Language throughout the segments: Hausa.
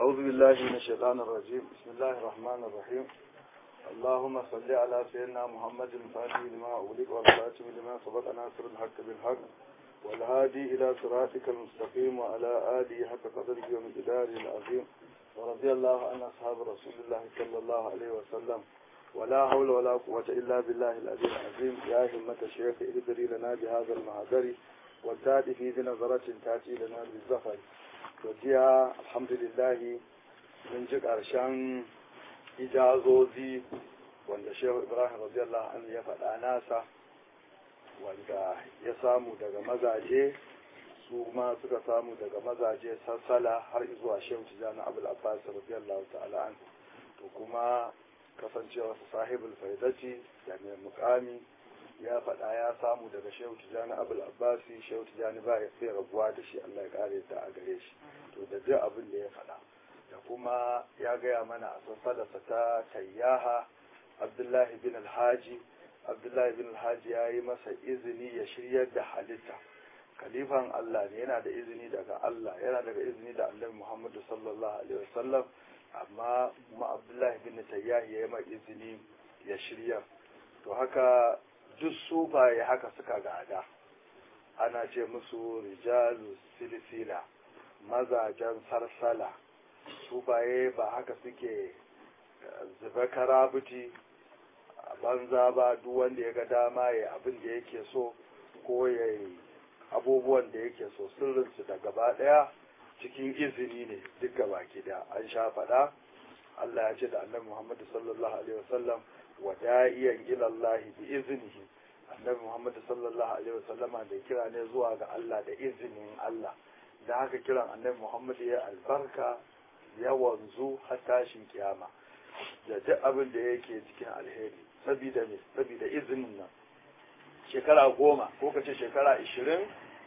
أعوذ بالله من الشيطان الرجيم بسم الله الرحمن الرحيم اللهم صل على سيدنا محمد الفاتح لما أغلق والخاتم لما سبق ناصر الحق بالحق والهادي إلى صراطك المستقيم وعلى آله حق قدره ومقداره العظيم ورضي الله عن أصحاب رسول الله صلى الله عليه وسلم ولا حول ولا قوة إلا بالله العلي العظيم يا همة الشيخ ادري لنا بهذا المهدر والتاتي في بنظرة تأتي لنا بالزفر وجيها الحمد لله من جك أرشان ijazozi wanda shehu ibrahim radiyallahu anhu ya faɗa nasa wanda ya samu daga mazaje su ma suka samu daga mazaje sassala har zuwa shehu tijjani abul abbas radiyallahu ta'ala anhu to kuma kasancewa sahibul faidati da mai mukami ya faɗa ya samu daga shehu tijjani abul abbasi shehu tijjani ba ya sai rabuwa da shi allah ya kare ta a gare shi to da duk abin da ya faɗa da kuma ya gaya mana a sassalarsa ta tayyaha abdullahi bin alhaji abdullahi bin alhaji ya yi masa izini ya shiryar da halitta kalifan allah ne yana da izini daga allah yana daga izini da annabi muhammadu sallallahu alaihi wasallam amma kuma abdullahi bin tayyahi ya yi mai izini ya shirya to haka duk sufaye haka suka gada ana ce musu rijalu silsila mazajen sarsala sufaye ba haka suke zuba karabuti a banza ba duk wanda ya ga dama ya abin da yake so ko ya yi abubuwan da yake so sirrinsu da gaba daya cikin izini ne duk gaba da an sha faɗa Allah ya ce da annabi Muhammad sallallahu alaihi wasallam wa da'iyan ila Allah bi iznihi annabi Muhammad sallallahu alaihi wasallama da kira ne zuwa ga Allah da izinin Allah da haka kiran annabi Muhammad ya albarka ya wanzu har tashin kiyama da duk abin da yake cikin alheri sabida me sabida izinin nan shekara goma ko ka ce shekara ishirin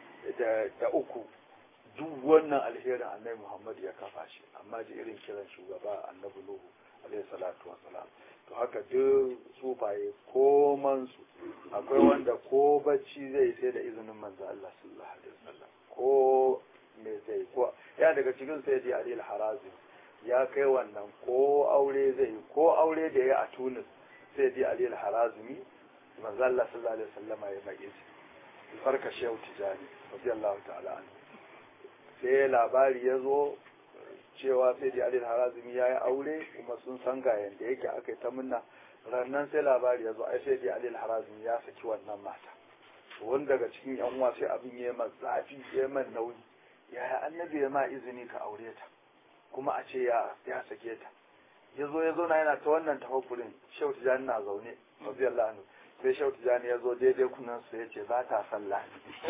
da uku duk wannan alherin annabi muhammad ya kafa shi amma ji irin kiran shugaba annabi nuhu alaihi salatu wassalam to haka duk sufaye koman su akwai wanda ko bacci zai sai da izinin manzo Allah sallallahu alaihi wasallam ko me zai ko ya daga cikin sai da Ali al-Harazi ya kai wannan ko aure zai ko aure da ya a Tunis sai da Ali al-Harazimi manzo Allah sallallahu alaihi wasallama ya mai izini farka shehu tijani radiyallahu ta'ala anhu sai labari ya zo cewa sai da Ali al-Harazimi ya yi aure kuma sun san ga yanda yake aka yi ta munna rannan sai labari ya zo ai sai da Ali al-Harazimi ya saki wannan mata wani daga cikin yan uwa sai abin ya yi zafi ya yi nauyi yaya annabi ya ma izini ka aure ta kuma a ce ya ya sake ta ya zo ya zauna yana ta wannan tafakkurin shehu tijani na zaune radiyallahu anhu sai shehu tijani ya zo daidai kunan su ya ce ba ta sallah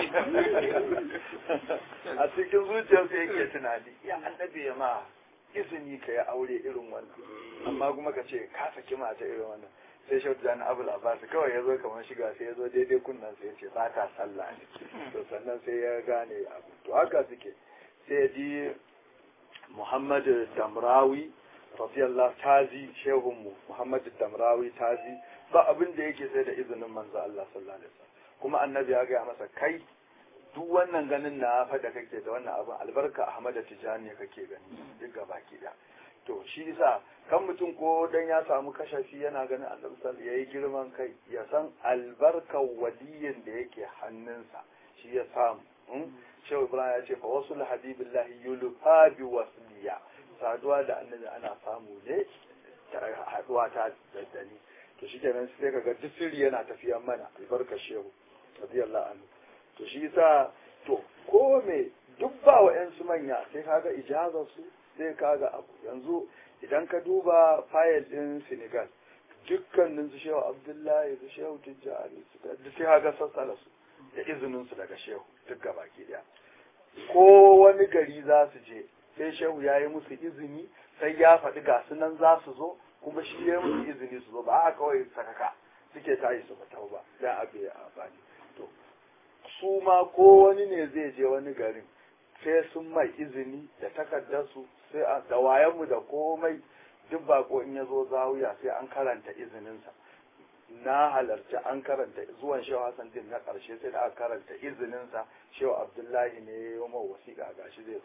a cikin zuciyarsa yake tunani ya annabi ya ma izini ka ya aure irin wannan amma kuma ka ce ka saki mata irin wannan sai shehu tijani abul abbas kawai ya zo kamar shiga sai ya zo daidai kunnan sai ya ce ba ta sallah ne to sannan sai ya gane abu to haka suke sai ya ji muhammad damrawi radiyallahu tazi shehun mu muhammad damrawi tazi ba abin da yake sai da izinin manzo Allah sallallahu alaihi wasallam kuma annabi ya gaya masa kai duk wannan ganin na faɗa kake da wannan abin albarka ahmad tijani kake gani duk gaba ki da to shi yasa kan mutum ko dan ya samu kashafi yana ganin annabi sallallahu yayi girman kai ya san albarkar waliyin da yake hannunsa shi ya samu shehu ibrahim ya ce fa wasu habibillahi yulfa bi wasliya saduwa da annabi ana samu ne haduwa ta daddani to shi kenan sai kaga duk sirri yana tafiya mana albarkar shehu radiyallahu anhu to shi yasa to ko me duk ba wa su manya sai kaga ijazar su sai kaga abu yanzu idan ka duba fayil din Senegal dukkanin su shehu Abdullahi su shehu Tijjani su duk sai kaga sassala su da izinin su daga shehu duk gabaki daya ko wani gari za su je sai shehu ya yi musu izini sai ya faɗi ga su nan za su zo kuma shi ya yi musu izini su zo ba a kawai sakaka suke tayi su fita ba dan abu ya amfani to su ma ko wani ne zai je wani garin sai sun mai izini da takardarsu sai a da wayanmu da komai duk bako in ya zo zawiya sai an karanta izininsa na halarci an karanta zuwan shehu hassan din na ƙarshe sai da aka karanta izininsa shehu abdullahi ne ya yi wa wasiƙa gashi zai zo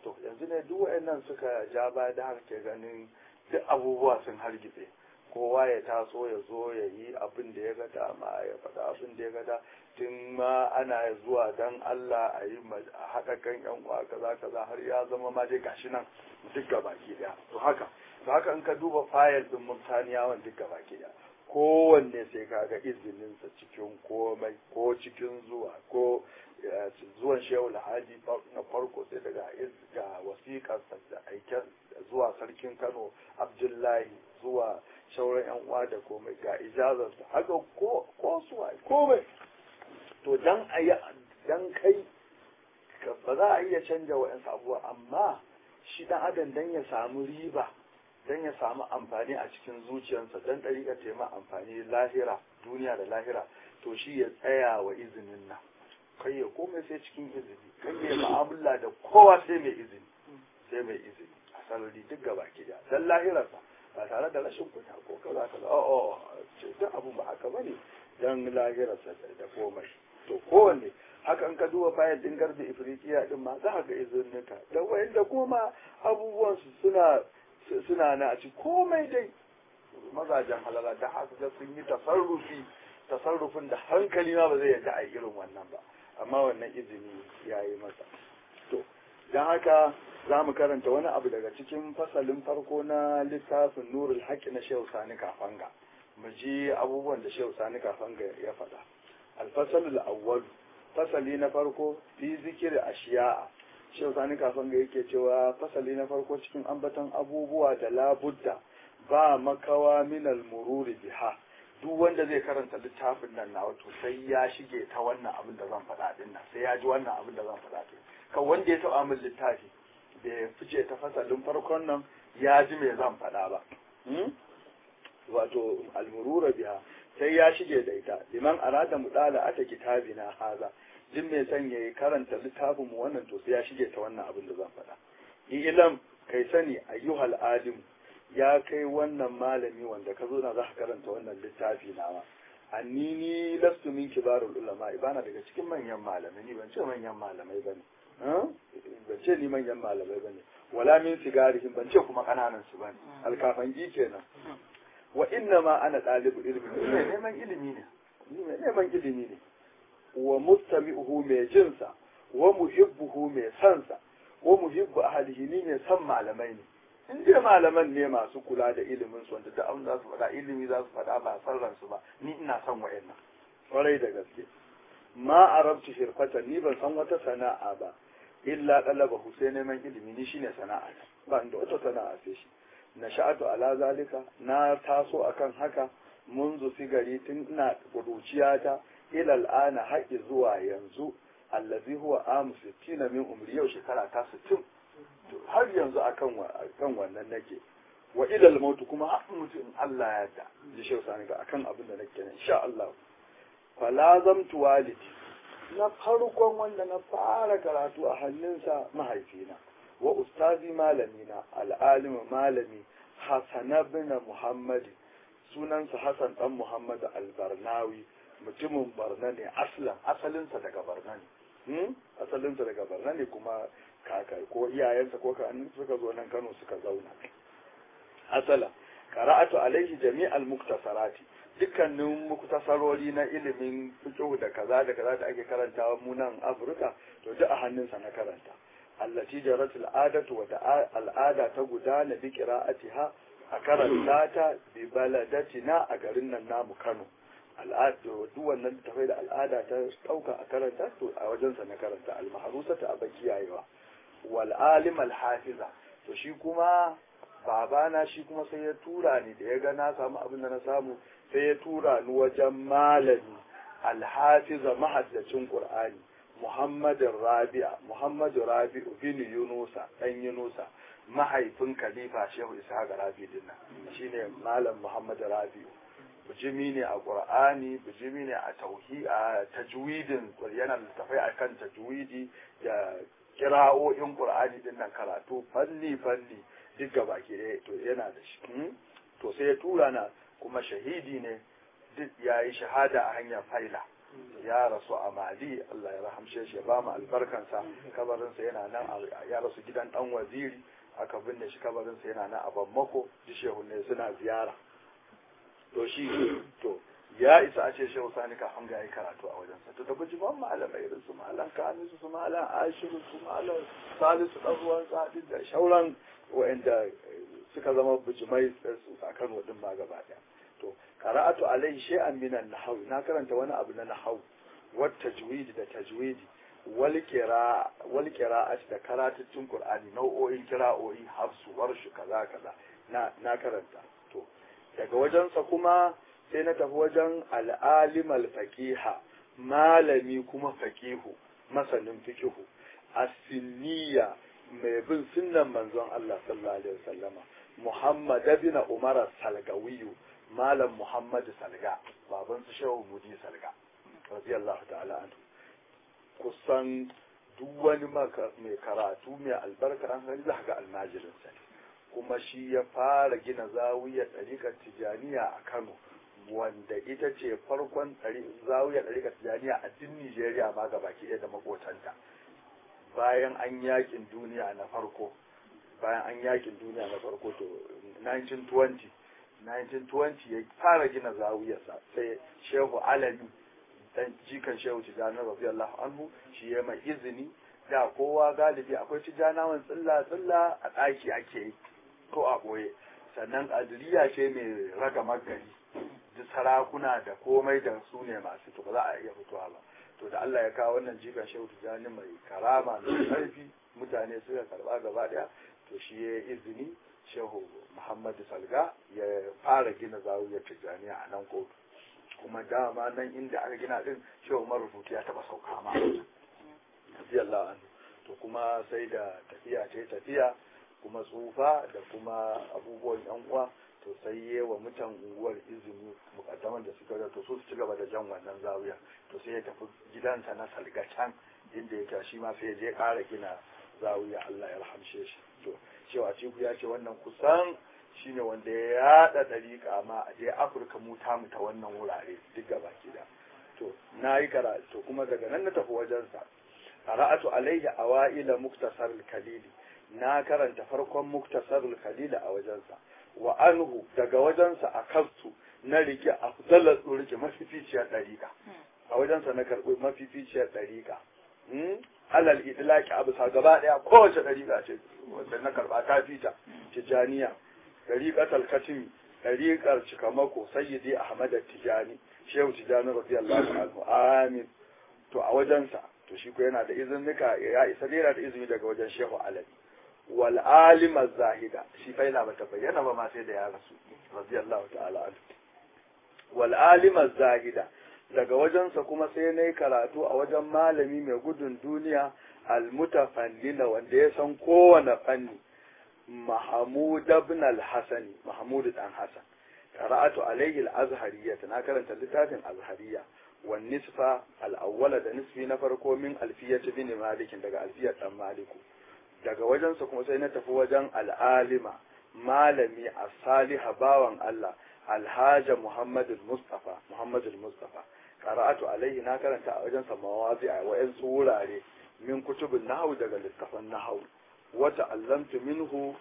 to yanzu ne duk wayannan suka ja baya da haka ke ganin duk abubuwa sun hargitse kowa ya taso ya zo ya yi abin da ya ga dama ya faɗa abin da ya ga da tun ma ana zuwa dan Allah a yi a haɗa kan yan uwa kaza kaza har ya zama ma dai gashi nan duk baki daya to haka to haka in ka duba fayil din mutaniyawan duk baki daya kowanne sai ka ga izininsa cikin komai ko cikin zuwa ko zuwan shehu alhaji na farko sai daga ga wasiƙarsa da aiken zuwa sarkin kano abdullahi zuwa shauran yan uwa da komai ga ijazarsa haka ko ko suwa komai to dan a yi dan kai ba za a iya canja wa'yansu abubuwa amma shi dan adam dan ya samu riba dan ya samu amfani a cikin zuciyarsa dan ɗariƙa ta ma amfani lahira duniya da lahira to shi ya tsaya wa izinin nan kai ya komai sai cikin izini kai ya ma'amala da kowa sai mai izini sai mai izini a sarari duk gaba ki da dan lahirarsa ba tare da rashin kuta ko kaza kaza o o ce duk abu ba haka bane dan lahirarsa da komai to kowanne haka in ka duba bayan din garbi ifriqiya din ma za ka ga izininka da wayanda kuma abubuwan su suna suna na a ci komai dai mazajen halala da haka ga sun yi tasarrufi tasarrufin da hankali ma ba zai yadda a irin wannan ba amma wannan izini ya yi masa to don haka za mu karanta wani abu daga cikin fasalin farko na littafin nurul haƙƙi na shehu sani kafanga mu ji abubuwan da shehu sani kafanga ya faɗa alfasalul awwal fasali na farko fi zikir ashiya'a shehu sani kafanga yake cewa fasali na farko cikin ambaton abubuwa da labudda ba makawa minal mururi biha duk wanda zai karanta littafin nan na wato sai ya shige ta wannan abin da zan faɗa din nan sai ya ji wannan abin da zan faɗa din kan wanda ya taɓa min littafi da ya fice ta fasalin farkon nan ya ji me zan faɗa ba wato almurura biha sai ya shige da ita liman arada mudala ata kitabina haza jin mai son ya karanta littafin mu wannan to sai ya shige ta wannan abin da zan faɗa ilam kai sani ayyuhal alim ya kai wannan malami wanda ka zo na za ka karanta wannan littafi nawa annini lastu min kibarul ulama bana daga cikin manyan malamai ni ban ce manyan malamai bane ban ce ni manyan malamai bane wala min sigarihim ban ce kuma kananan su bane alkafangi kenan wa inna ma ana dalibu ilmi ne neman ilimi ne ni mai neman ilimi ne wa mustami'uhu mai jinsa wa muhibbuhu mai sansa wa muhibbu ahlihi ni mai san malamai ne in dai malaman ne masu kula da ilimin su wanda duk abin za su faɗa ilimi za su faɗa ba san ransu ba ni ina son wa'annan kwarai da gaske ma arabtu hirfatan ni ban san wata sana'a ba illa dalaba sai neman ilimi ni shine sana'a ba inda wata sana'a sai shi na sha'atu ala zalika na taso akan haka munzu sigari tun ina kuruciyata ila al'ana haƙi zuwa yanzu allazi huwa amu 60 min umri yau shekara ta 60 har yanzu akan akan wannan nake wa ilal mautu kuma har mutu in Allah ya yarda ji shehu sani ga akan abin da nake nan insha Allah fa lazamtu walidi na farkon wanda na fara karatu a hannunsa mahaifina wa ustazi malamina al'alim malami Hassan bin Muhammad sunansa Hassan dan Muhammad al-Barnawi mutumin Barna ne aslan asalinsa daga Barna ne asalinsa daga Barna ne kuma kaka ko iyayensa ko kakannin suka zo nan Kano suka zauna asala qara'atu alaihi jami'al muktasarati dukkanin muktasarori na ilimin fiqh da kaza da kaza da ake karantawa mu nan Afirka to duk a hannunsa na karanta allati jarat al'adatu wa al'ada ta gudana bi qira'atiha a karanta ta bi baladatina a garin nan namu Kano al'ada duk wannan tafai da al'ada ta dauka a karanta to a wajensa na karanta al-mahrusata a bakiyayewa wal alim al hafiza to shi kuma babana shi kuma sai ya tura ni da ya ga na samu abin da na samu sai ya tura ni wajen malami al hafiza mahaddacin qur'ani muhammadin rabi'a muhammadu rabi'u bin yunusa dan yunusa mahaifin khalifa shehu ishaq rabi din nan shine malam muhammadu rabi'u bijimi ne a qur'ani bijimi ne a tauhi a tajwidin yana littafai akan tajwidi da kira'o'in qur'ani din nan karatu fanni fanni duk gaba ke to yana da shi to sai ya tura na kuma shahidi ne duk yayi shahada a hanyar faila ya rasu a mali Allah ya rahamshe shi ya ba mu albarkansa kabarinsa yana nan ya rasu gidan dan waziri aka binne shi kabarinsa yana nan a bammako ji shehu ne suna ziyara to shi to ya isa a ce shehu sani kafin ga yi karatu a wajensa to da bujiman malamai irin su malam kamisu su malam ashiru su malam salisu dan ruwan sadi da shauran wa'anda suka zama bujimai a kan wadin ma gaba daya to qara'atu alai shay'an min an-nahw na karanta wani abu na nahw wat tajwid da tajwidi wal qira'a wal qira'at da karatun qur'ani nau'o'in qira'o'i hafsu warshu kaza kaza na na karanta to daga wajensa kuma sai na tafi wajen al'alim al-faqiha malami kuma faqihu masanin fiqihu as-sinniya mai bin sunnan manzon Allah sallallahu alaihi wasallama Muhammad bin Umar Salgawiyu Malam Muhammad Salga baban su Shehu Mudi Salga radiyallahu ta'ala anhu kusan duk wani mai karatu mai albarka an gani za ga almajirin sa kuma shi ya fara gina zawiyar ɗariƙar Tijaniya a Kano wanda ita ce farkon zawiyar ɗariƙar Tijaniya a din Nijeriya ma gabaki ɗaya da makotanta bayan an yakin duniya na farko bayan an yakin duniya na farko to 1920 1920 ya fara gina zawiyarsa sai shehu alami dan jikan shehu tijjani radiyallahu anhu shi ya mai izini da kowa galibi akwai tijjanawan tsilla tsilla a ɗaki ake yi ko a ɓoye sannan adiliya ce mai raga magari duk sarakuna da komai da su ne masu to ba za a iya fitowa ba to da Allah ya kawo wannan jikan shehu tijjani mai karama mai ƙarfi mutane suka karba gaba daya to shi ya izini shehu muhammadu salga ya fara gina zawiyar tijjaniya a nan kotu kuma dama nan inda aka gina din shehu marubutu ya taba sauka ma radiyallahu anhu to kuma sai da tafiya ce tafiya kuma tsufa da kuma abubuwan yan uwa to sai yi wa mutan unguwar izini mukaddaman da suka to su ci gaba da jan wannan zawiya to sai ya tafi gidansa na salga can inda yake shi ma sai ya je ƙara gina zawiya Allah ya rahamshe shi to cewa ciku ya ce wannan kusan shine wanda ya yada dariƙa ma a je Afirka mu ta mu ta wannan wurare duk gaba da to na yi karatu to kuma daga nan na tafi wajensa qara'atu alayhi awaila muktasar al-kalili na karanta farkon muktasar al-kalili a wajensa wa anhu daga wajensa a kansu na rike afdalar rike mafificiyar dariƙa a wajensa na karɓi mafificiyar dariƙa alal idlaki abu sa gaba daya kowace dariƙa ce wanda na karba ta fita tijaniya dariƙatul katimi dariƙar cikamako sayyidi ahmad tijani shehu tijani radiyallahu anhu amin to a wajensa to shi ko yana da izinika ya isa yana da izini daga wajen shehu alabi wal alim zahida shi fa yana bata bayyana ba ma sai da ya rasu radiyallahu ta'ala anhu wal alim zahida daga wajensa kuma sai na yi karatu a wajen malami mai gudun duniya almutafannina wanda ya san kowane fanni Mahamud ibn al-Hasani Mahmud dan Hasan qara'atu alayhi al-azhariyya na karanta littafin azhariyya wan nisfa al-awwala da nisfi na farko min alfiyat bin malik daga alfiyat dan maliku daga wajensa kuma sai na tafi wajen al-alima malami as-saliha bawan Allah alhaja Muhammad al-Mustafa Muhammad al-Mustafa qara'atu alaihi na karanta a wajen sa mawazi a wayan wurare min kutubin nahwu daga littafan nahwu wa ta'allamtu minhu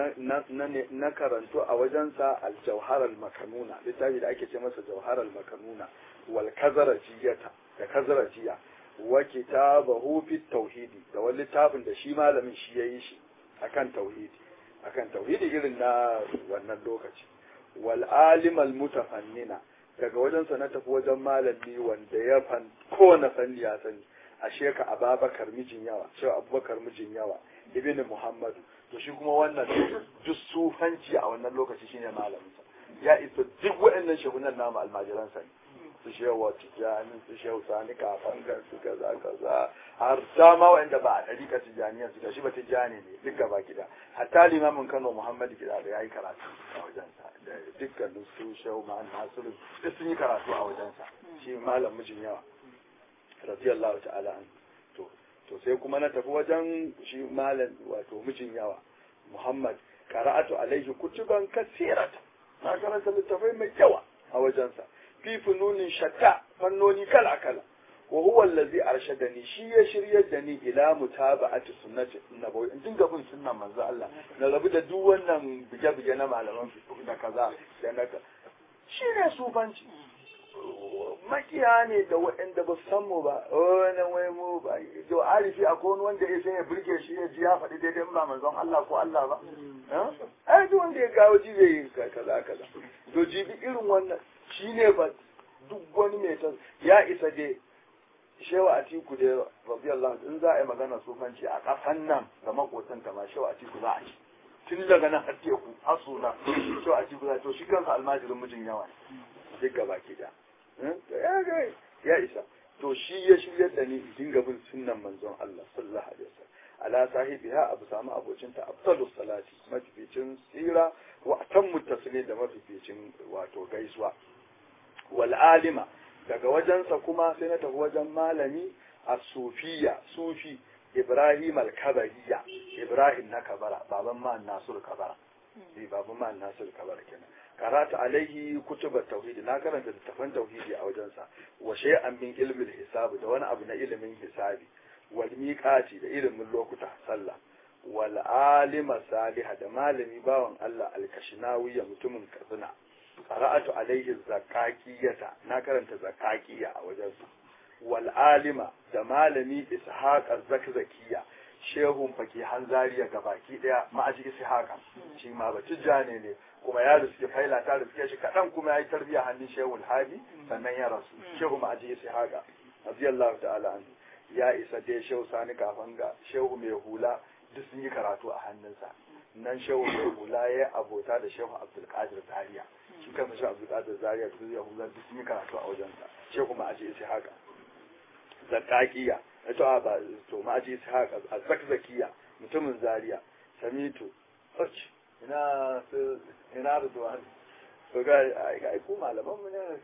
na karantu a wajen sa al-jawhar al-makanuna littafi da ake ce masa jawhar al-makanuna wal kazarajiyata da kazarajiya wa kitabahu fi tauhidi da wani littafin da shi malamin shi yayi shi akan tauhidi akan tauhidi irin na wannan lokaci wal alim al mutafannina daga wajensa na tafi wajen malami wanda ya fan kowane fanni ya sani a sheka ababakar mijin yawa cewa abubakar mijin yawa ibn muhammadu to shi kuma wannan duk sufanci a wannan lokaci shine malaminsa ya isa duk waɗannan shehunan namu almajiransa ne su shewa tijjani su shehu sani kafangar su kaza kaza har dama waɗanda ba a ɗarika tijjaniyan su shi ba tijjani ne duk gaba gida hatta limamin kano muhammadu gida da ya yi karatu a wajensa da dukkanin su shehu ma'an nasiru duk sun yi karatu a wajensa shi malam mijin yawa radiyallahu ta'ala an to to sai kuma na tafi wajen shi malam wato mijin yawa muhammad qara'atu alaihi kutuban kasirata na karanta littafai mai yawa a wajensa fi fununin shatta fannoni kala kala wa huwa allazi arshadani shi ya shiryar da ni ila mutaba'ati sunnati nabawi in dinga bin sunnan manzo Allah na rabu da duk wannan bige-bige na malaman fiqh da kaza da na shi ne sufanci makiya ne da waɗanda ba san mu ba wani wai mu ba to arifi akwai wani wanda ya sai ya burge shi ya ji ya faɗi daidai ba manzon Allah ko Allah ba ai duk wanda ya gawo ji zai yi kaza kaza to jibi irin wannan shine ba duk wani mai ta ya isa dai shewa atiku da radiyallahu in za a yi magana sufanci a ƙasan nan da makotanta ma shewa atiku za a ci tun daga nan har teku har suna shewa atiku za to shi kansa almajirin mijin yawa duk gaba ke da ya isa to shi ya shiryar da ni dinga bin sunnan manzon Allah sallallahu alaihi wasallam ala sahibiha abu samu abocinta afdalus salati mafificin tsira wa atammu taslim da mafificin wato gaisuwa wal alima daga wajensa kuma sai na tafi wajen malami a sufiya sufi ibrahim al-kabariya ibrahim na kabara baban ma nasur kabara eh baban ma nasur kabara kenan karata alaihi kutubat tauhidi na karanta littafan tauhidi a wajensa wa shay'an min ilmin hisabi da wani abu na ilimin hisabi wal miqati da ilimin lokuta sallah wal alima salih da malami bawan Allah al-kashinawi mutumin katsina qara'atu alaihi zakakiyata na karanta zakakiya a wajensa wal alima da malami ishaq az-zakzakiya shehun faki hanzariya gabaki daya ma'aji ishaqa shi ma ba tijjane ne kuma ya riske faila ta riske shi kadan kuma ya yi tarbiya hannun shehul hadi sannan ya rasu shehu ma'aji ishaqa radiyallahu ta'ala anhu ya isa dai shehu sani kafan ga shehu mai hula duk sun yi karatu a hannunsa nan shehu mai hula ya abota da shehu abdulkadir zaria shi kansa shehu abdulkadir zaria duk ya hula duk sun yi karatu a wajensa shehu ma'aji ishaqa zakakiya to a ba to ma'aji ishaq az-zakzakiya mutumin zaria samitu och ina su ina ridwan to ga ai ku malaman mu ne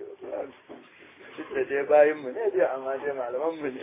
shi da dai bayin mu ne dai amma dai malaman mu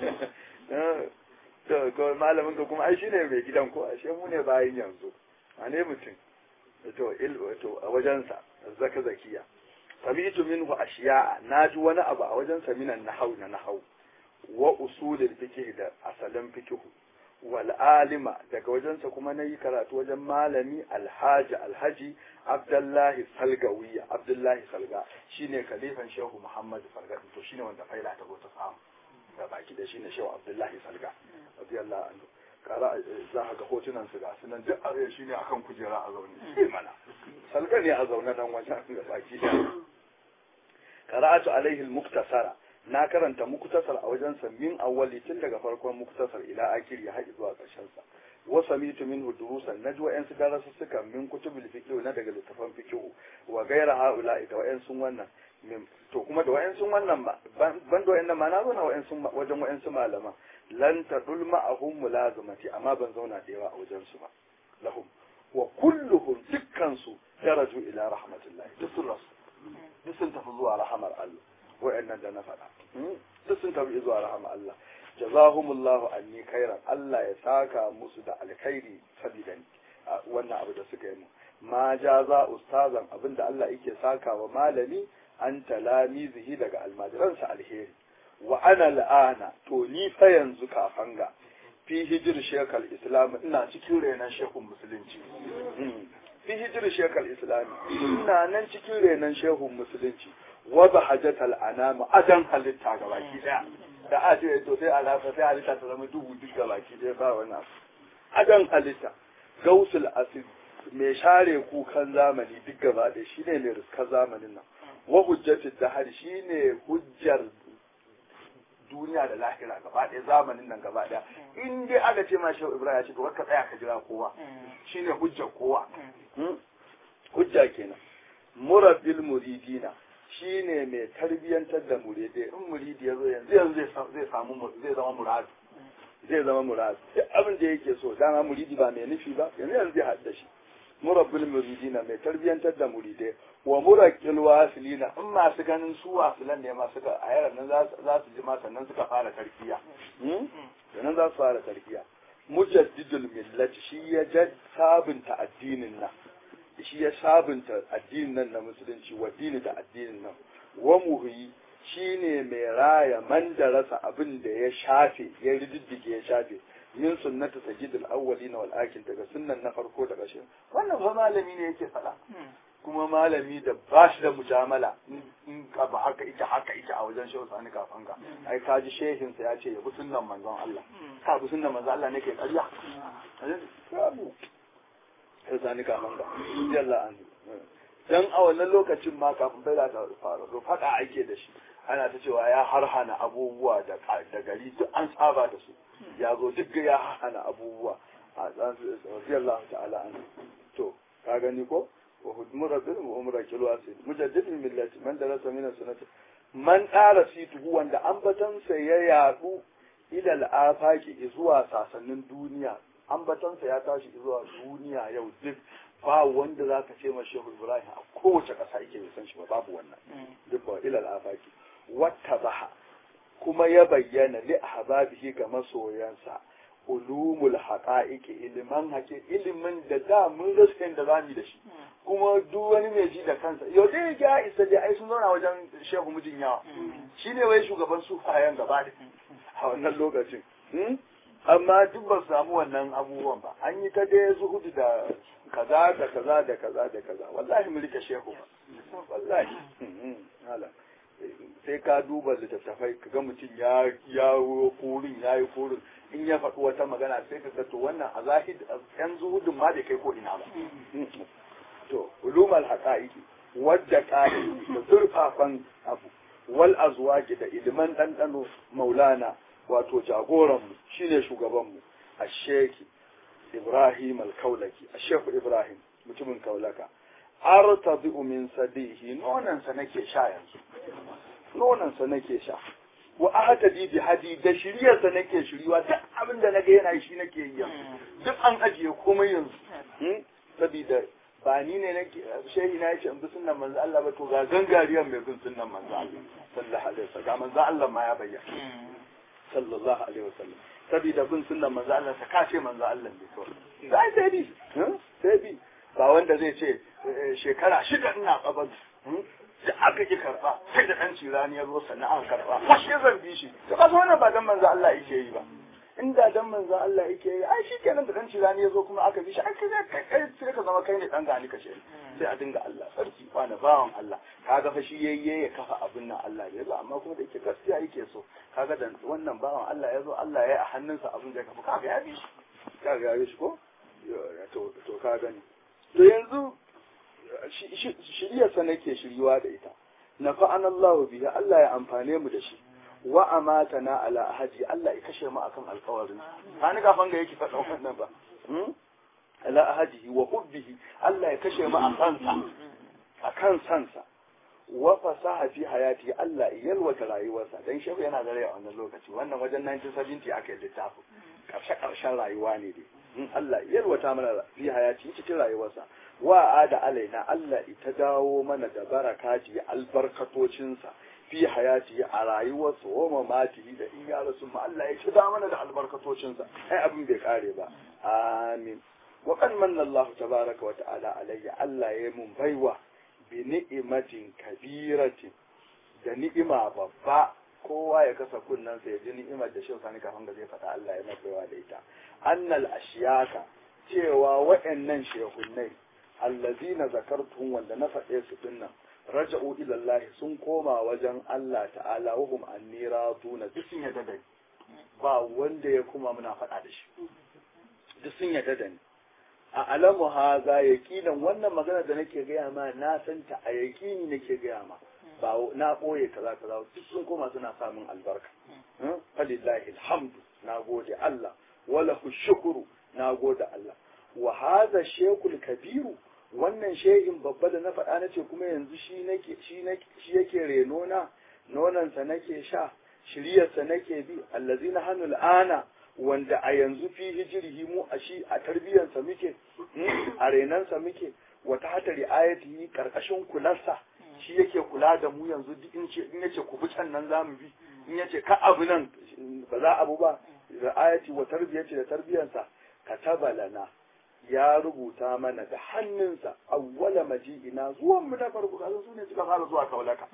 ne to ko malamin ka kuma ai shine mai gidan ko ashe mu ne bayin yanzu a ne mutum to il to a wajensa zakzakiya samitu minhu ashiya naji wani abu a wajensa minan nahau na nahau wa usulul fiqh da asalin fiqh wal alima daga wajensa kuma nayi karatu wajen malami alhaji alhaji abdullahi salgawiya abdullahi salga shine khalifan shehu muhammad salga to shine wanda faila ta go ta samu da baki da shine shehu abdullahi salga radiyallahu anhu kara za ka ga hotunan su ga sunan duk a shine akan kujera a zaune mana salga ne a zaune nan wajen da baki da qara'atu alaihi al-muktasara na karanta muktasar a wajensa min awwali tun daga farkon muktasar ila akiri har zuwa ƙarshen sa wa samitu minhu durusan naji wa'yan su darasu suka min kutubul fiqh na daga littafan fiqh wa gaira haula da wa'yan sun wannan to kuma da wa'yan sun wannan ba ban da wa'yan ma na zo na wa'yan sun wajen wa'yan su malama lan tadul ma'ahum mulazamati amma ban zauna da yawa a wajen su ba lahum wa kulluhum dukkan su daraju ila rahmatillah duk sun rasu duk sun tafi zuwa rahamar Allah wa'annan da na faɗa duk sun tafi zuwa rahama Allah jazahumullahu anni khairan Allah ya saka musu da alkhairi saboda ni wannan abu da suka yi mu ma jaza ustazan abinda Allah yake saka wa malami an talamizihi daga almajiransa alheri wa ana al'ana to ni fa yanzu kafan ga fi hijir shekal islam ina cikin renan shekun musulunci fi hijir shekal islam ina nan cikin renan shehun musulunci wada hajjatal anama adan halitta ga baki daya da a ce to sai alafa sai halitta ta zama dubu duk ga baki daya ba wannan adan halitta gausul asid mai share kukan zamani duk gaba ɗaya shine mai riskar zamanin nan wa hujjatul dahar shine hujjar duniya da lahira gaba ɗaya zamanin nan gaba ɗaya in dai aka ce ma shehu ibrahim ya ce to ka tsaya ka jira kowa shine hujjar kowa hujja kenan murabbil muridina shi ne mai tarbiyyantar da muridai in muridi ya zo yanzu yanzu zai samu zai zama muradu zai zama muradu duk abin da yake so dama muridi ba mai nufi ba yanzu yanzu zai hadda shi murabbul muridina mai tarbiyyantar da muridai wa muraqqil wasilina in masu ganin su wasilan ne ma suka a yaran nan za su ji ma sannan suka fara tarkiya sannan za su fara tarkiya mujaddidul millati shi ya sabunta addinin nan shi ya sabunta addinin nan na musulunci wa dini da addinin nan wa muhyi shine mai raya man da rasa abin da ya shafe ya rididdige ya shafe min sunnati sajidul awwalin wal akin daga sunnan na farko da ƙarshe wannan fa malami ne yake faɗa kuma malami da ba shi da mujamala in ka ba haka ita haka ita a wajen shehu sani kafan ka ai ka ji shehin sa ya ce ya bi sunnan manzon Allah ka bi sunnan manzon Allah ne ke ƙarya babu shehu sani kafan ka jalla an dan a wannan lokacin ma kafin bai da faru to faɗa ake da shi ana ta cewa ya harhana abubuwa da da gari duk an saba da su ya zo duk ya harhana abubuwa a tsan radiyallahu ta'ala an to ka gani ko وهدمر بهم وأمر كلواسي مجدد الملة من درس من السنة من آل سيته وند أنبتن سييادو إلى الآفاق إزوا ساسنن دنيا أنبتن سياتاش إزوا دنيا يو دك ba wanda za ka ce ma shehu ibrahim a kowace ƙasa yake bai san shi ba babu wannan duk ba ilal afaki wata baha kuma ya bayyana li ahbabihi ga masoyansa ulumul haqa'iqi iliman haƙe ilimin da da mun rasa da zamu da shi kuma duk wani mai ji da kansa yau dai ya isa dai ai sun zauna wajen shehu mijin yawa shine wai shugaban sufayen gaba da a wannan lokacin amma duk ba su samu wannan abubuwan ba an yi ta dai zuhudu da kaza da kaza da kaza da kaza wallahi mu rike shehu ba wallahi sai ka duba littattafai ka ga mutum ya ya kurin ya yi kurin in ya faɗi wata magana sai ka ga to wannan a zahid yan zuhudin ma bai kai ko ina ba to ulumul haqa'iqi wadda qa'i da zurfafan abu wal azwaji da ilman dandano maulana wato jagoran mu shine shugaban mu asheki ibrahim al-kaulaki ashekhu ibrahim mutumin kaulaka artabi min sadihi nonan sa nake sha yanzu nonan sa nake sha wa ahtadi bi hadi da shiriyar sa nake shiriwa duk abin da naga yana shi nake yi yanzu duk an ajiye komai yanzu sabida ba ni ne nake shehi na yace in bi sunnan manzo Allah ba to ga gangariyar mai bin sunnan manzo Allah sallallahu alaihi wasallam ga manzo Allah ma ya bayyana sallallahu alaihi wasallam saboda bin sunnan manzo Allah ta kace manzo Allah ne to sai sai bi sai bi ba wanda zai ce shekara shida ina kabar da aka ki karba sai da dan cirani ya zo sannan aka karba washe zan bi shi to kaso wannan ba dan manzo Allah yake yi ba inda dan manzon Allah yake yi ai shi kenan da dan cirani ya zo kuma aka bi shi ai kai kai sai ka zama kai ne dan gani kace sai a dinga Allah sarki wani bawan Allah kaga fa shi yayye ya kafa abin nan Allah ya zo amma kuma da yake gaskiya yake so kaga da wannan bawan Allah ya zo Allah ya a hannunsa abin da ya kafa kaga ya bi shi kaga ya bi shi ko to to ka gani to yanzu shiriyarsa nake shiriwa da ita na fa'an Allah biya Allah ya amfane mu da shi wa amatana ala ahadi Allah ya kashe mu akan alƙawarin ka ni kafan ga yake faɗa wannan ba ala ahadihi wa hubbihi Allah ya kashe mu a kansa akan sansa wa fasaha fi hayati Allah ya yalwata rayuwarsa dan shehu yana da rai a wannan lokaci wannan wajen 1970 aka yi littafi karshe karshen rayuwa ne dai in Allah ya yalwata mana fi hayati cikin rayuwarsa wa ada alaina Allah ita dawo mana da barakati albarkatocinsa fi hayati a rayuwarsa wa mamatihi da in ya rasu ma Allah ya da mana da albarkatocinsa ai abin bai kare ba amin wa kan manna Allah tabaraka wa ta'ala alayya Allah ya mun baiwa bi ni'imatin kabiratin da ni'ima babba kowa ya kasa kunnan sa ya ji ni'imar da shin sani kafin da zai faɗa Allah ya mai baiwa da ita annal ashiyaka cewa waɗannan shehunnai allazina zakartum wanda na faɗe su dinnan raja'u ila Allah sun koma wajen Allah ta'ala wa hum anni raduna duk sun yadda da ni ba wanda ya kuma muna faɗa da shi duk sun yadda da ni a alamu haza yaqinan wannan magana da nake gaya ma na san ta a yaqini nake gaya ma ba na boye kaza kaza duk sun koma suna samun albarka falillahi alhamdu na gode Allah wala shukuru na gode Allah wa hadha shekul kabiru wannan shehin babba da na faɗa na ce kuma yanzu shi nake shi nake shi yake reno na nonansa nake sha shiryarsa nake bi allazina hanul ana wanda a yanzu fi hijirihi mu a shi a tarbiyyarsa muke a renansa muke wata hata ri'ayatihi karkashin kularsa shi yake kula da mu yanzu duk in ce in yace ku bi can nan zamu bi in yace ka abu nan ba za abu ba ri'ayati wa tarbiyati da tarbiyyarsa kataba lana ya rubuta mana da hannunsa awwala maji'ina zuwan mu na farko kaza su ne suka fara zuwa kaulaka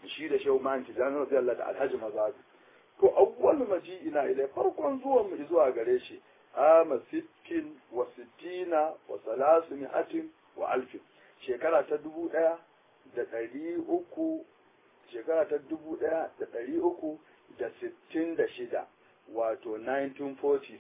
shi da shehu man tijani radiyallahu da alhaji mazadu to awwal maji ina ilai farkon zuwan mu zuwa gare shi ama sittin wa sittina wa salasu mi'atin wa alfin shekara ta dubu ɗaya da ɗari uku shekara ta dubu ɗaya da ɗari uku da sittin da shida wato 1946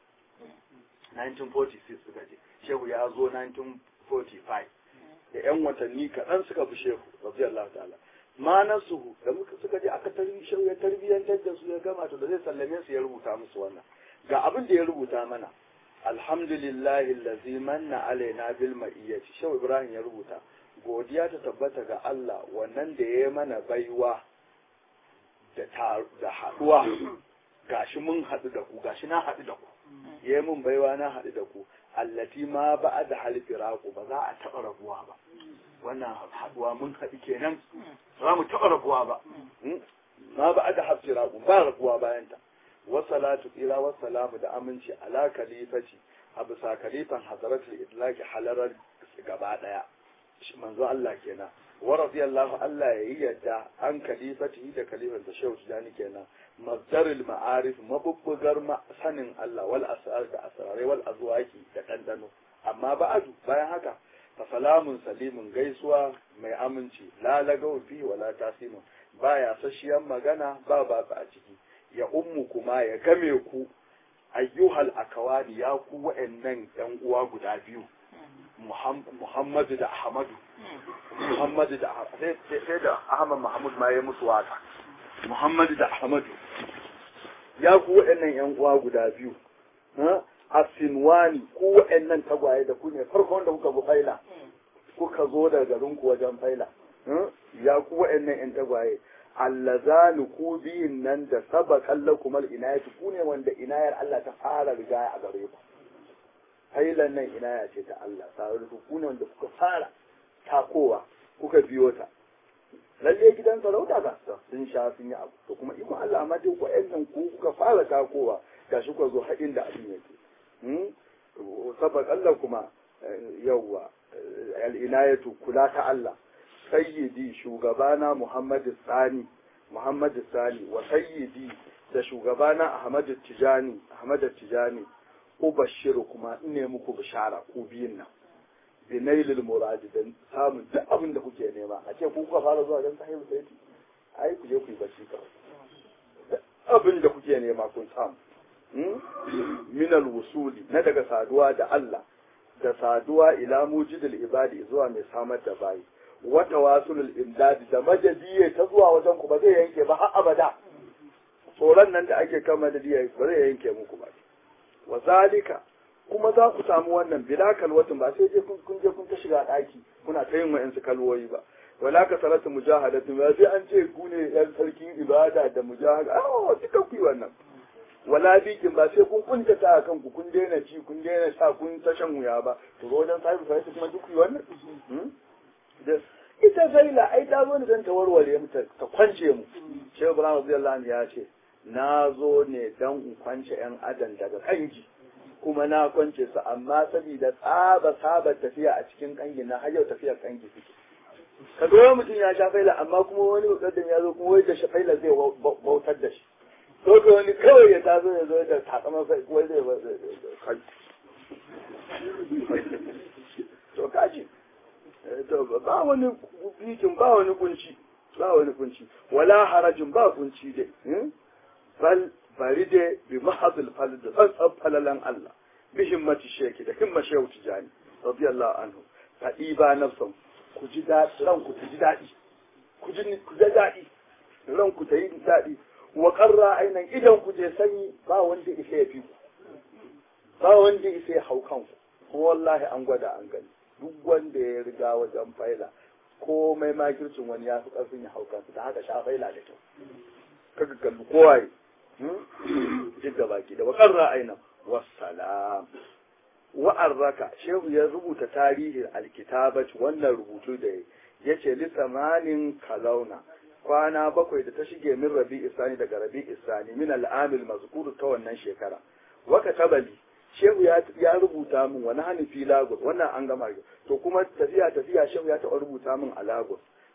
1946 suka je shehu ya zo 1945 da 'yan watanni kaɗan suka bi shehu radiyallahu ta'ala ma nasuhu da muka suka je aka tarbi shehu ya tarbiyyantar da su ya gama to da zai sallame su ya rubuta musu wannan ga abin da ya rubuta mana alhamdulillahi allazi manna alaina bil ma'iyyati shehu ibrahim ya rubuta godiya ta tabbata ga Allah wannan da ya mana baiwa da da haduwa gashi mun haɗu da ku gashi na haɗu da ku ya yi mun baiwa na haɗu da ku allati ma ba da halfiraku ba za a taɓa rabuwa ba wannan haɗuwa mun haɗu kenan za mu taɓa rabuwa ba ma ba da halfiraku ba rabuwa bayan ta wasalatu ila wasalamu da aminci ala kalifati a bisa kalifan hazaratul idlaki halarar gaba ɗaya manzo Allah kenan wa radiyallahu Allah ya yi yadda an kalifati da kalifan da shehu tijani kenan mazdaril ma'arif mabubbugar sanin Allah wal asrar da asrarai wal azwaki da dandano amma ba'adu bayan haka fa salamun salimun gaisuwa mai aminci la lagaw fi wala tasimun baya sashiyan magana ba ba a ciki ya ummu kuma ya game ku ayyuhal akawani ya ku wa'annan yan uwa guda biyu Muhammadu da Ahmadu Muhammadu da sai da Ahmad Mahmud ma ya musu waka Muhammadu da Ahmadu ya ku waɗannan ‘yan uwa guda biyu, a Sinwani ku waɗannan tagwaye da ku ne farkon da kuka bi faila, kuka zo da garinku wajen faila, ya ku waɗannan ‘yan tagwaye, allazani ku biyun nan da saba kalla kumar inayati ku ne wanda inayar Allah ta fara riga a gare ku. Failan nan inaya ce ta Allah, tare ku ne wanda kuka fara takowa, kuka biyo ta. lalle gidan sarauta ga sun sha sun yi abu to kuma ikon Allah amma duk wa'annan ku kuka fara takowa gashi ku zo haɗin da abin yake sabak Allah kuma yawwa al'inayatu kula ta Allah sayyidi shugabana Muhammad Sani Muhammad Sani wa sayyidi da shugabana Ahmad Tijani Ahmad Tijani ubashiru kuma ine muku bishara ku biyun nan binailil muradi da samun duk abin da kuke nema a ce ku kuka fara zuwa don sahibu sayyidi ai ku je ku yi bacci kawai duk abin da kuke nema kun samu minal wusuli na daga saduwa da Allah da saduwa ila mujidil ibadi zuwa mai samar da bayi wata wasulul imdadi da majadiye ta zuwa wajen ku ba zai yanke ba har abada tsoron nan da ake kama da diya ba zai yanke muku ba wa zalika kuma za ku samu wannan bila kalwatin ba sai je kun je kun ta shiga daki kuna ta yin wa'ansu kalwoyi ba wala ka salatu mujahadatin ba sai an ce ku ne yan sarkin ibada da mujahada ah duka ku yi wannan wala bikin ba sai kun kunta ta kanku kun daina ci kun daina sha kun ta shan wuya ba to wajen sahibi sai kuma duk yi wannan ita zaila ai ta zo ne don ta warware mu ta kwance mu shehu ibrahim radiyallahu anhu ya ce na zo ne don in kwance yan adam daga kangi kuma na kwance su amma saboda tsaba saba tafiya a cikin kangi na har yau tafiyar kangi suke ka zo mutum ya sha faila amma kuma wani mukaddam ya zo kuma wai da faila zai bautar da shi to ka wani kawai ya tazo ya zo da takamar wai zai kai to kaji to ba wani bikin ba wani kunci ba wani kunci wala harajin ba kunci dai bal bari dai bi mahadul fal da tsantsan falalan Allah bi himmati sheki da himma shehu tijani radiyallahu anhu ka ɗiba nafsan ku ji daɗi ranku ta ji daɗi ku ji ku ji daɗi ranku ta yi daɗi wa qarra ainan idan ku je sanyi ba wanda isa ya fi ku ba wanda isa ya hau kanku kuma wallahi an gwada an gani duk wanda ya riga wajen faila komai makircin wani ya fi ƙarfin ya hau kansu da haka sha faila da kyau kaga kalli kowaye duk da baki da wakar ra'ayinan wassalam wa'arraka shehu ya rubuta tarihin alkitabat wannan rubutu da ya ce litsamanin kalauna kwana bakwai da ta shige min rabi isani daga rabi isani min al'amil mazkur ta wannan shekara waka tabali shehu ya rubuta min wani hannu fi lagos wannan an gama to kuma tafiya tafiya shehu ya taɓa rubuta min a lagos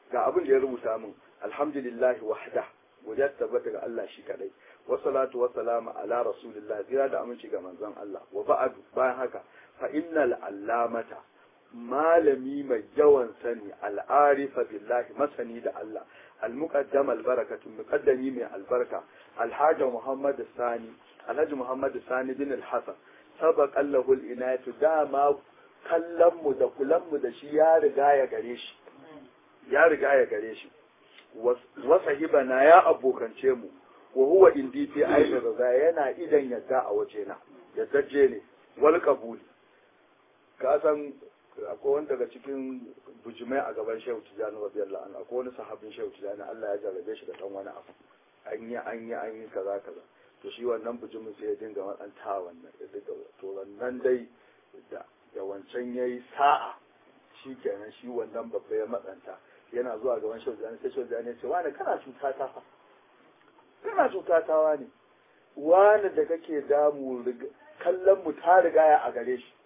ga abin da ya rubuta min alhamdulillahi wahda godiya tabbata ga Allah shi kadai wa salatu wa salamu ala rasulillah zira da aminci ga manzon Allah wa ba'du bayan haka fa innal allamata malami mai yawan sani al'arifa billahi masani da Allah al-muqaddam al-barakatu muqaddami mai albarka alhaji muhammad sani alhaji muhammad sani bin al-hasan sabaqa lahu al-inayatu dama kallon mu da kulan mu da shi ya riga ya gare shi ya riga ya gare shi wa sahibana ya abokance mu wa huwa indi fi aida raza yana idan yadda a wajena yaddaje ne wal qabuli ka san akwai wani daga cikin bujimai a gaban shehu tijjani radiyallahu anhu akwai wani sahabin shehu tijjani Allah ya jarrabe shi da dan wani abu an yi an yi an yi kaza kaza to shi wannan bujimin sai ya dinga matsanta wannan ya dinga to wannan dai da da wancan yayi sa'a shi kenan shi wannan babba ya matsanta yana zuwa gaban shehu tijjani sai shehu tijjani ya ce wani kana cuta ta fa kana cuta ta wani wani da kake damu kallon mu ta rigaya a gare shi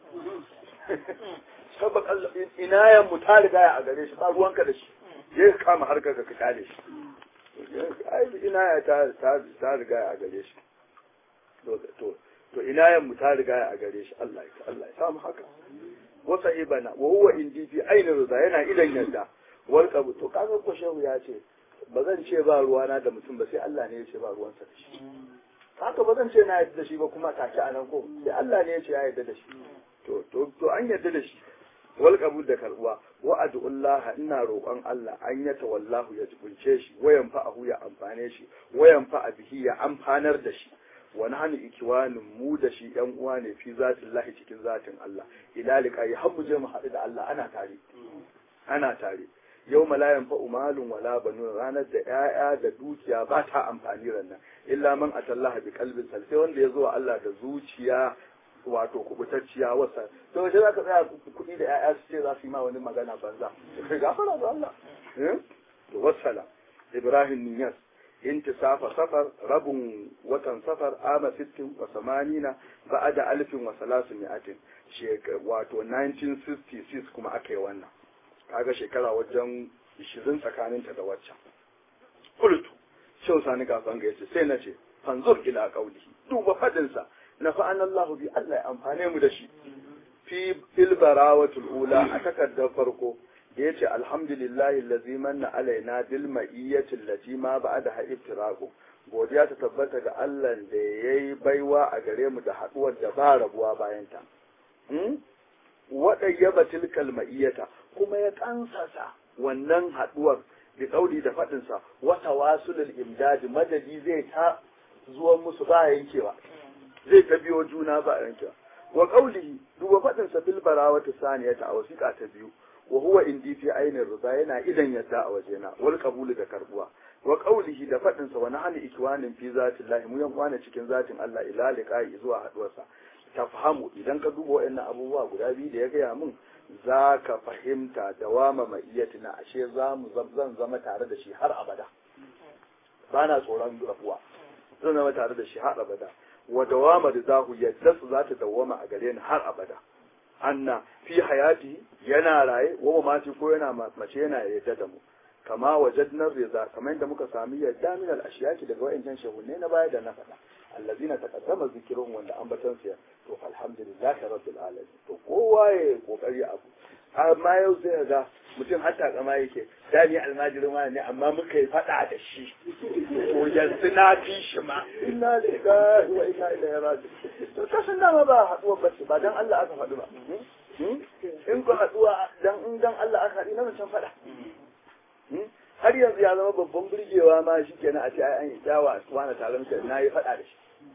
sabak Allah inayan mu ta riga a gare shi ba ruwanka da shi je ka kama harkar ka kale shi ai inaya ta ta ta riga a gare shi to to to inayan mu ta riga a gare shi Allah ya Allah ya samu haka wa sahibana wa huwa indi fi aini rida yana idan yadda wal qabu to kaga ko shehu ya ce ba zan ce ba ruwana da mutum ba sai Allah ne ya ce ba ruwansa da shi haka ba zan ce na yadda da shi ba kuma take anan ko sai Allah ne ya ce ya yadda da shi to to to an yadda da shi wal qabul da karbuwa wa ad'ullah ina roƙon Allah an ya tawallahu ya jibunce shi wayan fa'ahu ya amfane shi wayan fa'a bihi ya amfanar da shi wa nahnu ikiwanin mu da shi yan uwa ne fi zatin lahi cikin zatin Allah ila liqai har mu je mu haɗu da Allah ana tare ana tare yau la yanfa'u malun wala banun ranar da 'ya'ya da dukiya ba ta amfani rannan illa man atallaha bi qalbin sal sai wanda ya zo Allah da zuciya wato kubutacciya wasa to sai zaka tsaya kuɗi da 'ya'ya su ce za su yi ma wani magana banza kai gafara da Allah to wasala Ibrahim Niyas intisafa safar rabun watan safar ama sittin wa samanina ba'ada alfin wa salasu mi'atin wato 1966 kuma aka yi wannan kaga shekara wajen 20 tsakaninta da waccan kultu shau sani kafan ga yace sai na ce fanzur ila qaulihi duba fadinsa na fa'an Allah bi Allah ya amfane mu da shi fi fil barawatul ula a takardar farko da yace alhamdulillahi allazi manna alaina bil ma'iyyati allati ma ba'da ha iftiraqu godiya ta tabbata ga Allah da yayi baiwa a gare mu da haduwar da ba rabuwa bayan ta waɗayyaba tilkal ma'iyyata kuma ya kansasa wannan haduwar da kauli da faɗinsa wata wasulul imdadi madadi zai ta zuwan musu ba yankewa zai ta biyo juna ba yankewa wa qawlihi duba faɗinsa fil barawati saniyata a wasiƙa ta biyu wa huwa indi fi ainin rida yana idan yadda a wajena wal qabulu da karbuwa wa qawlihi da faɗinsa wa nahnu ikwanin fi zatillahi mu yan kwana cikin zatin Allah ila liqa'i zuwa haduwarsa tafhamu idan ka duba waɗannan abubuwa guda biyu da ya gaya min za ka fahimta dawama maiyatina ashe za mu zan zama tare da shi har abada ba na tsoron rabuwa zan zama tare da shi har abada wa dawama da zahu yadda su za ta dawama a gare ni har abada anna fi hayati yana raye wa mati ko yana mace yana yadda da mu kama wajadna riza kamar yadda muka sami yadda min al-ashiyaki daga wayancan shehunne na baya da na faɗa allazina taqaddama zikrun wanda ambatan su to alhamdulillahi rabbil alamin to kowa ya kokari abu amma yau sai ga mutum hatta kama yake da ni almajirin wani ne amma muka yi fada da shi to yanzu na fi shi ma inna lillahi wa inna ilaihi raji'un to kashin dama ba haduwa ba ba dan Allah aka faɗi ba in ku haduwa dan in dan Allah aka haɗi na mutum fada har yanzu ya zama babban burgewa ma shi kenan a ce ai an yi kyawa a wani taron na yi faɗa da shi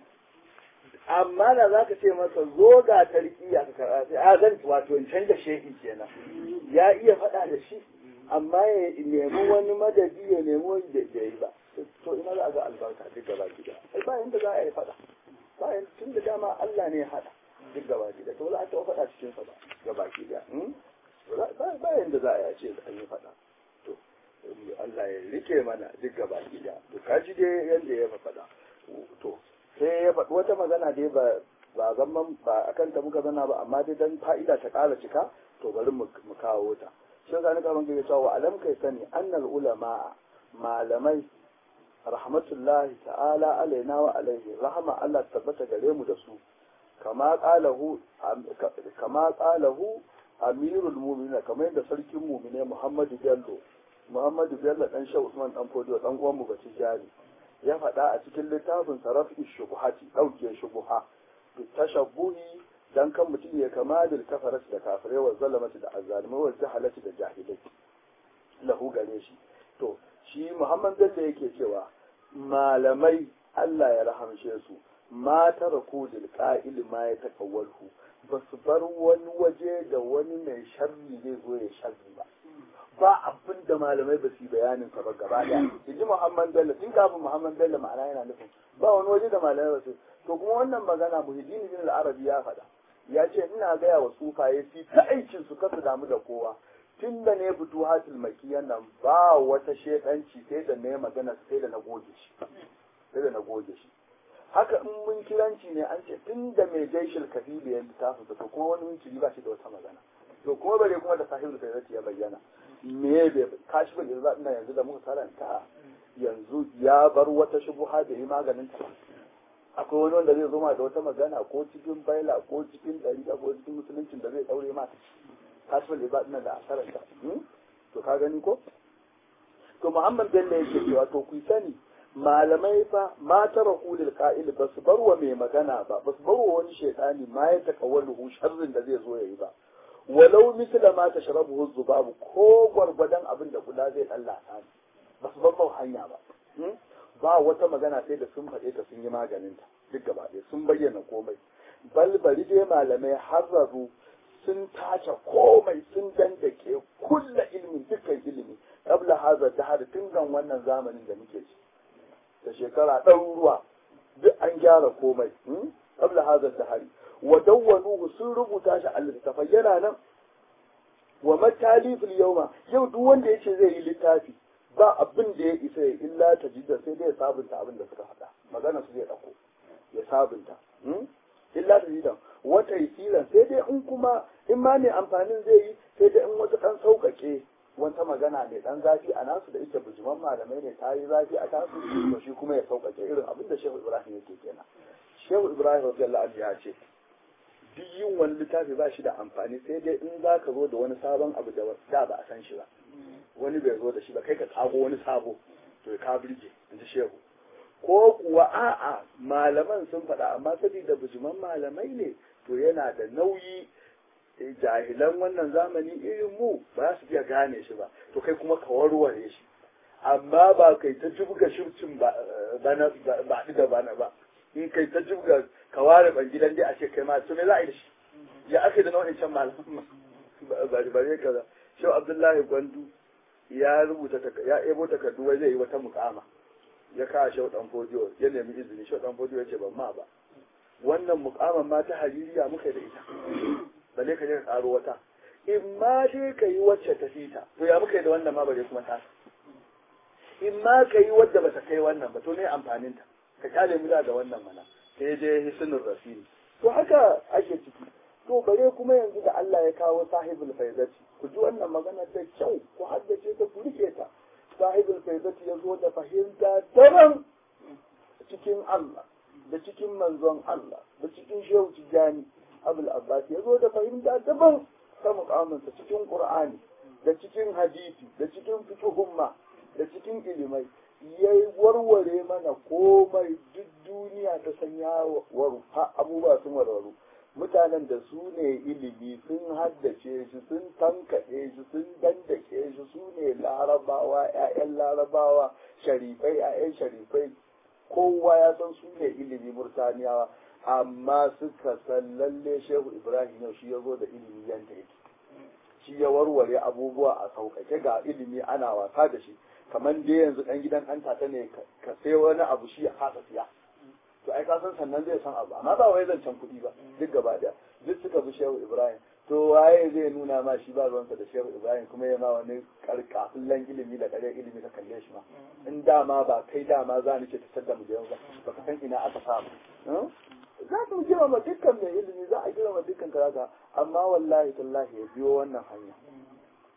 amma da za ka ce masa zo ga tarkiya ka karɓa sai a zan wato in canza shehi kenan ya iya faɗa da shi amma ya nemi wani madadi ya nemi wani da yi ba to ina za a ga albarka duk gaba gida ai ba yanda za a yi faɗa ba tun da dama Allah ne ya haɗa duk gaba gida to za a taɓa faɗa cikin sa ba gaba gida ba yanda za a yi ce an yi faɗa to Allah ya rike mana duk gaba gida to kaji dai yanda ya faɗa to sai ya faɗi wata magana dai ba ba zaman ba akan ta muka zana ba amma dai dan fa'ida ta ƙara cika to bari mu kawo ta shi ga nika bangi cewa wa alam kai sani annal ulama malamai rahmatullahi ta'ala alaina wa alaihi rahama Allah tabbata gare mu da su kama qalahu kama qalahu amirul mu'minin kamar yadda sarkin mu'mine Muhammadu Bello Muhammadu Bello dan Shehu Usman dan Fodiyo dan uwan mu bace jari ya faɗa a cikin littafin sarafi shubuhati ɗauke shubuha tashabbuhi dan kan mutum ya kama da kafarat da kafirai wa zalamati da azzalimai wa jahalati da jahilai lahu gare shi to shi Muhammad Bello yake cewa malamai Allah ya rahamshe su ma taraku lil qa'il ma ya takawwalhu ba su bar wani waje da wani mai sharri zai zo ya sharri ba ba abin da malamai ba su yi bayanin sa ba gaba daya yaji Muhammad Bello tun kafin Muhammad Bello ma'ana yana nufin ba wani waje da malamai ba su to kuma wannan magana Muhyiddin bin al-Arabi ya faɗa ya ce ina gaya wa sufaye su ta aikin su kasu damu da kowa tun da ne fito hatil makiyan nan ba wata shedanci sai da ne magana sai da na goge shi sai da na goge shi haka in mun kiranci ne an ce tun da mai jaishil kafili ya littafi to kuma wani mun ba shi da wata magana to kuma bare kuma da sahibul sayyidati ya bayyana me bai kashi ba yanzu ina yanzu da muka karanta yanzu ya bar wata shubuha da yi maganin ta akwai wani wanda zai zoma da wata magana ko cikin baila ko cikin dariƙa ko cikin musuluncin da zai daure ma kashi ba yanzu ina da asarar ta to ka gani ko to muhammad bello yake cewa to ku sani malamai fa ma tara kulil qa'il ba su bar wa mai magana ba ba su bar wa wani shaytani ma ya takawwalu sharrin da zai zo yayi ba walau misla ma tashrabuhu zubabu ko gwargwadon abin da kula zai lallata ne ba su bar hanya ba ba wata magana sai da sun faɗe ta sun yi maganin ta duk gaba ɗaya sun bayyana komai bal bari dai malamai harraru sun tace komai sun dandake kulla ilmin dukkan ilimi qabla hadha dahar tun gan wannan zamanin da muke ci da shekara ɗaruruwa duk an gyara komai qabla hadha dahar wa dawwanuhu sun rubuta shi a littafai yana nan wa matalifil yawma yau duk wanda yace zai yi littafi ba abin da ya isa ya illa ta jidda sai dai ya sabunta abin da suka faɗa magana su zai ɗauko ya sabunta illa ta jidda wata isiran sai dai in kuma in ma ne amfanin zai yi sai dai in wata ɗan sauƙaƙe wata magana mai ɗan zafi a nasu da ita bujiman malamai ne ta yi zafi a tasu to shi kuma ya sauƙaƙe irin abin da shehu ibrahim yake kenan shehu ibrahim radiyallahu anhu ya ce duk yin wani littafi ba shi da amfani sai dai in za ka zo da wani sabon abu da da ba a san shi ba wani bai zo da shi ba kai ka tsago wani sabo to ka birge in ji shehu ko kuwa a'a malaman sun faɗa amma saboda bujiman malamai ne to yana da nauyi jahilan wannan zamani irin mu ba su iya gane shi ba to kai kuma ka warware shi amma ba kai ta jibga shircin ba ba da bana ba in kai ta jibga ka ware ban gidan dai a ce kai ma to me za a yi da shi ya ake da nau'in can malaman bari bare kaza shau abdullahi gwandu ya rubuta ya ebo takardu wai zai yi wata mukama ya kawo shau dan fodiyo ya nemi izini shau dan fodiyo ya ce ban ma ba wannan mukaman ma ta haririya muka da ita bale ka je ka karo wata in ma dai ka yi wacce ta fita to ya muka yi da wannan ma bare kuma ta in ma ka yi wadda bata kai wannan ba to ne amfanin ta ka kyale mu da wannan mana sai je hisnul rasili to haka ake ciki to bare kuma yanzu da Allah ya kawo sahibul faizati ku ji wannan magana da kyau ku haddace ta ku rike ta sahibul faizati ya zo da fahimta daban cikin Allah da cikin manzon Allah da cikin shehu tijani abul abbas ya zo da fahimta daban ta mukaminsa cikin qur'ani da cikin hadisi da cikin fiqhumma da cikin ilimai ya warware mana komai duk duniya ta sanya waru abubuwa sun warwaru mutanen da su ne ilimi sun haddace shi sun tankaɗe shi sun dandake shi su ne larabawa 'ya'yan larabawa sharifai 'ya'yan sharifai kowa ya san su ne ilimi murtaniyawa amma suka san lalle shehu ibrahim yau shi ya zo da ilimi yanta yake shi ya warware abubuwa a sauƙaƙe ga ilimi ana wasa da shi kamar dai yanzu ɗan gidan ɗan tata ne ka sai wani abu shi ya kasa siya to ai kasan sannan zai san abu amma ba wai zancen kuɗi ba duk gaba daya duk suka bi shehu ibrahim to waye zai nuna ma shi ba ruwansa da shehu ibrahim kuma ya ma wani karkafullan ilimi da kare ilimi ka kalle shi ma in dama ba kai dama za ni ce ta sadda mu da yau ba baka san ina aka samu za mu girma dukkan mai ilimi za a girma dukkan karaka amma wallahi tallahi ya biyo wannan hanya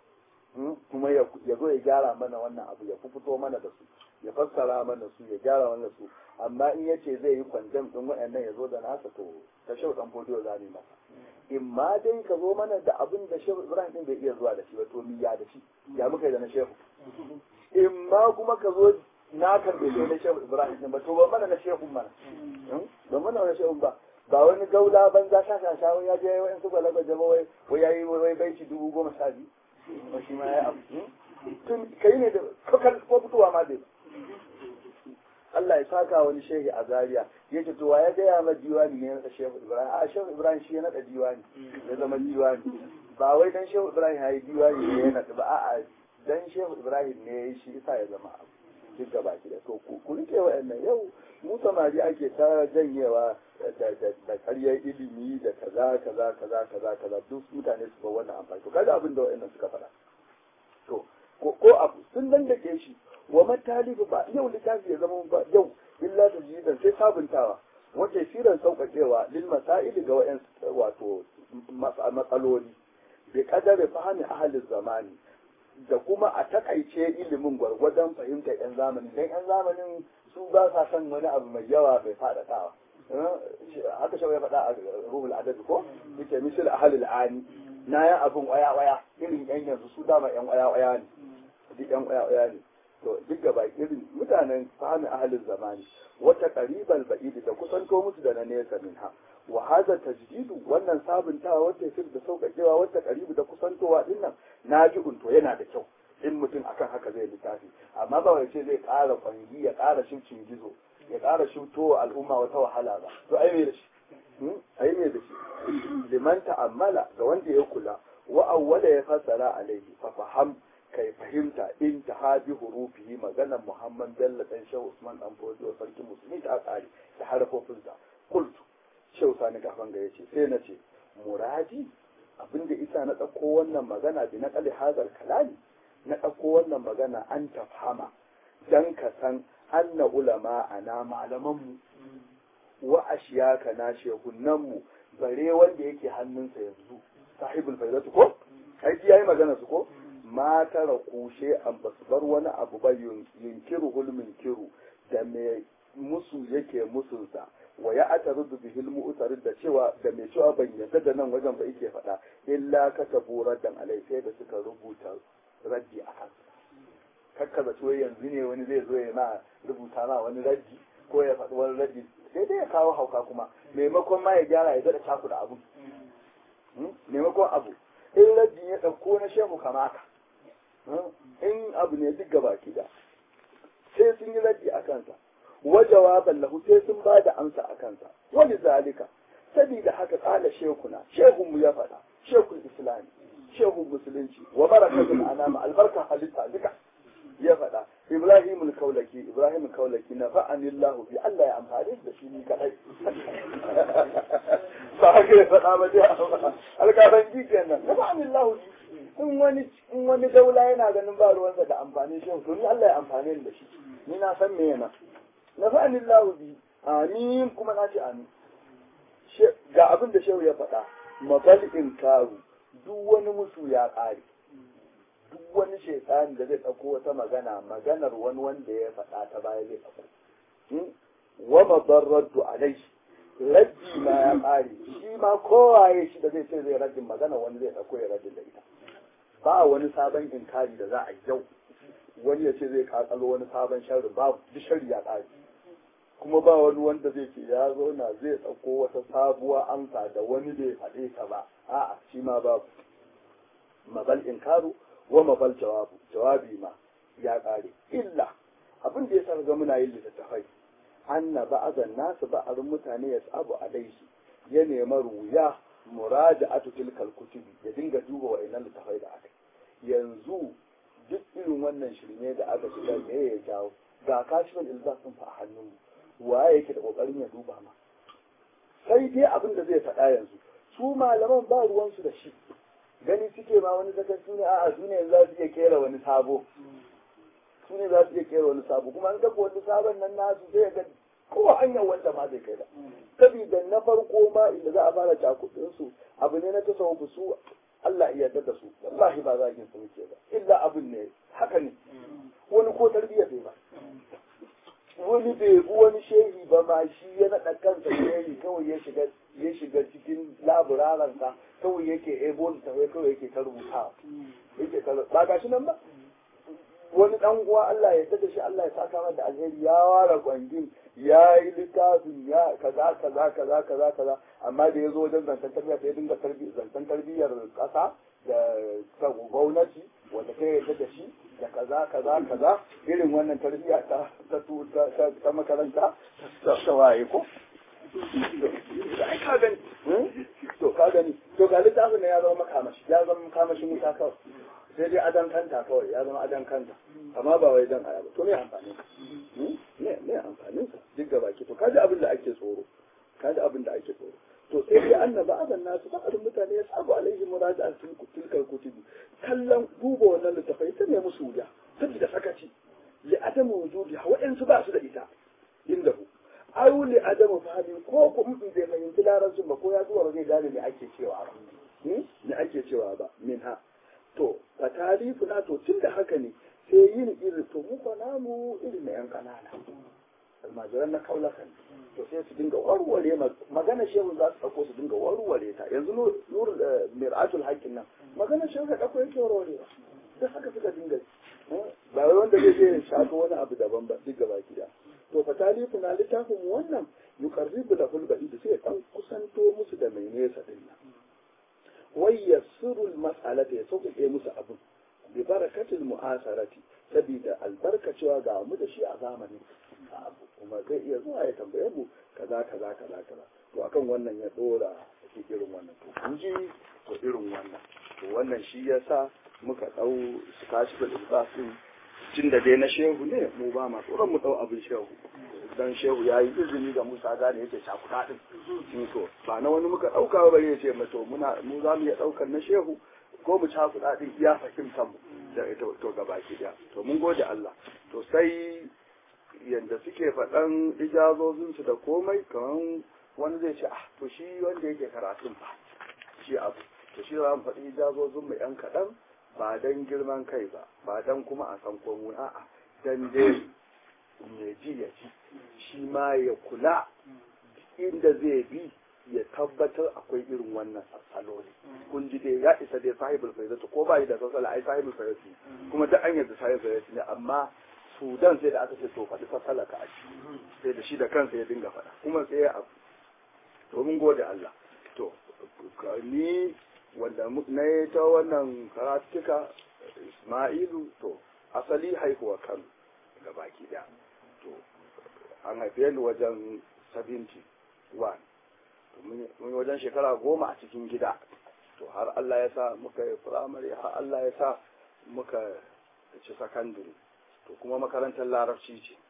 kuma ya zo ya gyara mana wannan abu ya fito mana da su ya fassara mana su ya gyara mana su amma in ya ce zai yi kwandam din waɗannan ya zo da nasa to ta shau dan fodiyo za mu masa in ma dai ka zo mana da abin da shehu ibrahim din bai iya zuwa da shi ba to mi ya da shi ya muka yi da na shehu in ma kuma ka zo na karbe shi na shehu ibrahim din ba to ba mana na shehu mana ba mana na shehu ba ba wani gaula banza sha sha sha ya je wani su gwalagwa jama wai wai yayi wai baiti dubu goma sha biyu ba shi ma ya abu tun kai ne da kakar ko fitowa ma dai Allah ya saka wani shehi a Zaria ya ce to wa ya gaya ma diwani ne na shehu Ibrahim a shehu Ibrahim shi ya naɗa diwani ya zama diwani ba wai dan shehu Ibrahim ya yi diwani ne ya naɗa ba a'a dan shehu Ibrahim ne ya yi shi isa ya zama abu duk gaba ki da to ku rike wa'annan yau mu samari ake ta janyewa da karyar ilimi da kaza kaza kaza kaza kaza duk mutane su ba wannan amfani to kaga abin da wa'annan suka faɗa to ko abu sun nan da ke shi wa matalibu ba yau littafi ya zama ba yau illa ta jidan sai sabuntawa wata firan sauƙaƙewa lil masa'ili ga wa'yan wato matsaloli bi kadare fahimi ahalin zamani da kuma a takaice ilimin gwargwadon fahimtar yan zamani dan yan zamanin su ba sa son wani abu mai yawa mai faɗaɗawa haka shawai ya faɗa a ruhul adabi ko yake misal ahalil ani na yan abin waya waya irin yan yanzu su dama yan waya waya ne duk yan waya waya ne to duk gaba irin mutanen fahimi ahalin zamani wata qaribal ba'id da kusanto musu da na nesa minha wa hadha tajdidu wannan sabuntawa wata yasir da sauƙaƙewa wata qaribu da kusantowa din nan naji'un to yana da kyau in mutum akan haka zai littafi amma ba wai ce zai ƙara kwangi ya ƙara shimcin gizo ya ƙara shimto al'umma wata wahala ba to ai me da shi ai me da shi liman ta'ammala ga wanda ya kula wa awwala ya fassara alaihi fa faham kai fahimta in ta habi hurufihi maganar Muhammad Bello dan Shehu Usman dan Fodio sarkin musulmi ta tsari da harafofinsa kultu Shehu Sani kafan ga yace sai na ce muradi abinda isa na ɗauko wannan magana bi na kali hazar kalami na ɗauko wannan magana an tafhama dan ka san anna ulama ana malamanmu wa ashiyaka na shehunanmu bare wanda yake hannunsa yanzu sahibul faidatu ko aiki yayi magana su ko ma tara kushe an basu bar wani abu ba yunkiru hulmin kiru da mai musu yake musunsa wa ya ata rudu bihil mu'tarid da cewa da mai cewa ban yarda da nan wajen ba yake faɗa illa katabu raddan alai sai da suka rubuta raddi a kan kakka da tuwai yanzu ne wani zai zo ya ma rubuta ma wani raddi ko ya faɗi wani raddi sai dai ya kawo hauka kuma maimakon ma ya gyara ya daɗa cakuɗa abu maimakon abu in raddi ya ɗauko na shehu kamata in abu ne duk gaba da sai sun yi raddi a kansa wa jawaban lahu sai sun ba da amsa a kansa wani zalika sabida haka kala shekuna shehun mu ya faɗa shekul islami shehun musulunci wa barakatul anama albarka halitta duka ya faɗa ibrahim kaulaki ibrahim kaulaki na fa'anillahu bi Allah ya amfani da shi ni kadai ba haka ya faɗa ba dai alƙafan ji kenan na fa'anillahu in wani in wani daula yana ganin ba ruwansa da amfani shi to ni Allah ya amfani da shi ni na san me yana na fa'anin lahu bi amin kuma na ce amin ga abin da shehu ya faɗa mabal karu duk wani musu ya ƙare duk wani shekani da zai ɗauko wata magana maganar wani wanda ya faɗa ta baya zai ɗauko wa mabarraddu alai raddi ma ya ƙare shi ma kowaye shi da zai ce zai raddin magana wani zai ɗauko ya raddin da ita ba wani sabon inkari da za a yau wani ya ce zai kakalo wani sabon sharri babu duk sharri ya ƙare kuma ba wani wanda zai ce ya zauna zai ɗauko wata sabuwa amsa da wani bai faɗe ta ba a'a shi ma babu mabal inkaru wa mabal jawabu jawabi ma ya ƙare illa abin da ya sa ga muna yin littattafai anna ba'azan nasu ba'arin mutane ya sabu alaihi ya nema ruya muraja'atu tilkal kutubi ya dinga duba wa'annan littattafai da aka yanzu duk irin wannan shirme da aka shiga me ya jawo ga kashifin ilzasin fa a hannunmu waye yake da kokarin ya duba ma sai dai abin da zai faɗa yanzu su malaman ba ruwansu da shi gani suke ma wani zakar su ne a'a su ne za su iya kera wani sabo su ne za su iya kera wani sabo kuma an kafa wani sabon nan nasu sai ga kowa hanyar wanda ma zai kai da saboda na farko ma inda za a fara cakudin su abu ne na tasawufu su Allah ya yarda da su wallahi ba zagin su muke ba illa abin ne haka ne wani ko tarbiyya bai ba wani bai bi wani shehi ba ma shi ya naɗa kansa shehi kawai ya shiga ya shiga cikin laburaransa kawai yake ebo littafai kawai yake ta rubuta yake ta ba gashi nan ba wani dan uwa Allah ya tada shi Allah ya saka masa da alheri ya ware kwangin ya yi littafin ya kaza kaza kaza kaza kaza amma da ya zo wajen zancen tarbiyya sai ya dinga zancen tarbiyyar kasa da gwamnati wanda ta yarda da shi da kaza kaza kaza irin wannan tarbiyya ta ta ta makaranta ta waye ko ai ka gani to ka gani to ga littafin ya zama makamashi ya zama makamashin wuta kawai sai dai adan kanta kawai ya zama adan kanta amma ba wai dan aya ba to me amfanin me me amfanin sa duk gaba ki to kaji abin da ake tsoro kaji abin da ake tsoro to sai dai annaba adan nasu ba adun mutane ya sabu alaihi muraja'a sun tilkal kutubi kallon duba wannan littafai ta ne musu wuya saboda sakaci li adamu wujudi wa'ansu ba su da ita inda ku ayu li adamu fahimi ko ku in bai fahimci larabcin ba ko ya zuwa ba zai gane me ake cewa ba me ake cewa ba min ha to fa tarifu na to tun da haka ne sai yin irin to mu fa namu irin na yan kanana almajiran na kaulakan to sai su dinga warware magana shehu za su dauko su dinga warware ta yanzu nur mir'atul haqqin nan magana shehu da dauko yake warware da haka suka dinga ba wai wanda zai je shafa wani abu daban ba duk gaba gida to fa tarifu na littafin wannan yuqarribu lahul ba'id sai dan kusanto musu da mai nesa din nan wai yassirul mas'alata ya sauƙaƙe musu abin bi barakatil mu'asarati saboda albarkacewa ga mu da shi a zamanin abu kuma zai iya zuwa ya tambaye mu kaza kaza kaza kaza to akan wannan ya dora shi irin wannan to kun ji to irin wannan to wannan shi yasa muka dau su kashi da ilbasin cin da dai na shehu ne mu ba ma tsoron mu dau abin shehu dan shehu ya yi izini ga Musa gane yake cakuɗa din in to ba na wani muka ɗauka ba ya ce to muna mu za mu iya ɗaukar na shehu ko mu cakuɗa din iya fahimtar mu da ita to gaba ki ɗaya to mun gode Allah to sai yanda suke faɗan ijazozinsu da komai kamar wani zai ce ah to shi wanda yake karatun ba shi abu to shi za mu faɗi ijazozin mu yan kaɗan ba dan girman kai ba ba dan kuma a san komo a'a dan dai ya ji ya ji shi ma ya kula inda zai bi ya tabbatar akwai irin wannan saloli kun ji dai ya isa dai sahibul faizatu ko ba da sassala ai sahibul faizatu kuma duk an yadda sahibul faizatu ne amma sudan sai da aka ce to faɗi sassala ka aji sai da shi da kansa ya dinga faɗa kuma sai ya abu to mun gode Allah to ni wanda na yi ta wannan karatuka Ismailu to asali haihuwa Kano ga baki ɗaya to an haife ni wajen 71 mun wajen shekara goma a cikin gida to har Allah ya sa muka yi firamare har Allah ya sa muka ci sakandare to kuma makarantar larabci ce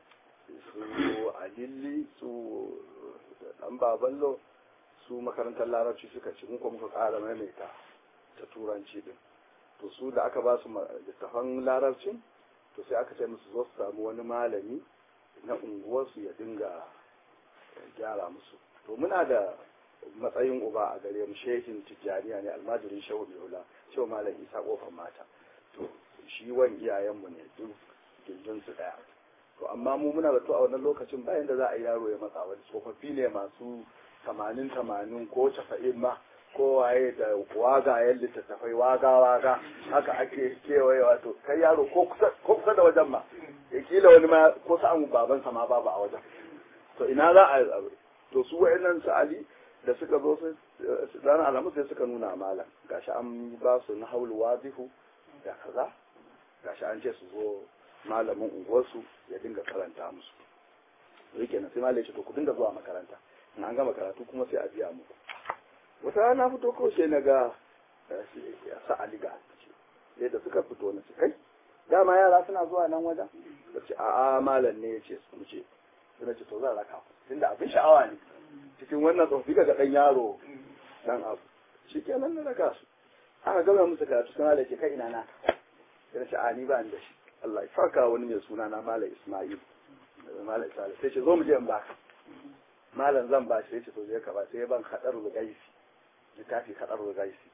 su alilli su dan baballo su makarantar larabci suka ci muka muka ƙara maimaita ta turanci din to su da aka ba su littafan larabcin to sai aka ce musu zo su samu wani malami na unguwarsu ya dinga gyara musu to muna da matsayin uba a gare mu shehin tijjaniya ne almajirin shehu biola cewa malam isa kofar mata to shi wan iyayenmu ne duk gindin su daya to amma mu muna zato a wannan lokacin bayan da za a yi yaro ya matsa wani tsofaffi ne masu tamanin tamanin ko casa'in ma ko waye da wagayen littattafai waga waga haka ake kewayewa to kai yaro ko kusa da wajen ma ya kila wani ma ko sa'an babansa ma babu a wajen to ina za a yi to su wa'annan su ali da suka zo su ranar alamu sai suka nuna malam gashi an ba su na haulu wazifu da kaza gashi an ce su zo malamin unguwarsu ya dinga karanta musu yake na sai malam ya ce to ku dinga zuwa makaranta in an gama karatu kuma sai a biya muku wata rana fito kawai sai na ga ya sa ali ga sai da suka fito na su kai dama yara suna zuwa nan wajen da ce a'a malam ne ya ce su ce sai na ce to zan raka tunda abin sha'awa ne cikin wannan tsofi ga dan yaro dan abu shi kenan na raka su aka gama musu karatu suna da ke kai ina na sai na ce a ni ba ni da shi Allah ya saka wani mai suna na malam Ismail malam Ismail sai ce zo mu je in baka malam zan ba shi sai ce to je ka ba sai ban kadar rugaisi littafi kadar rugaisi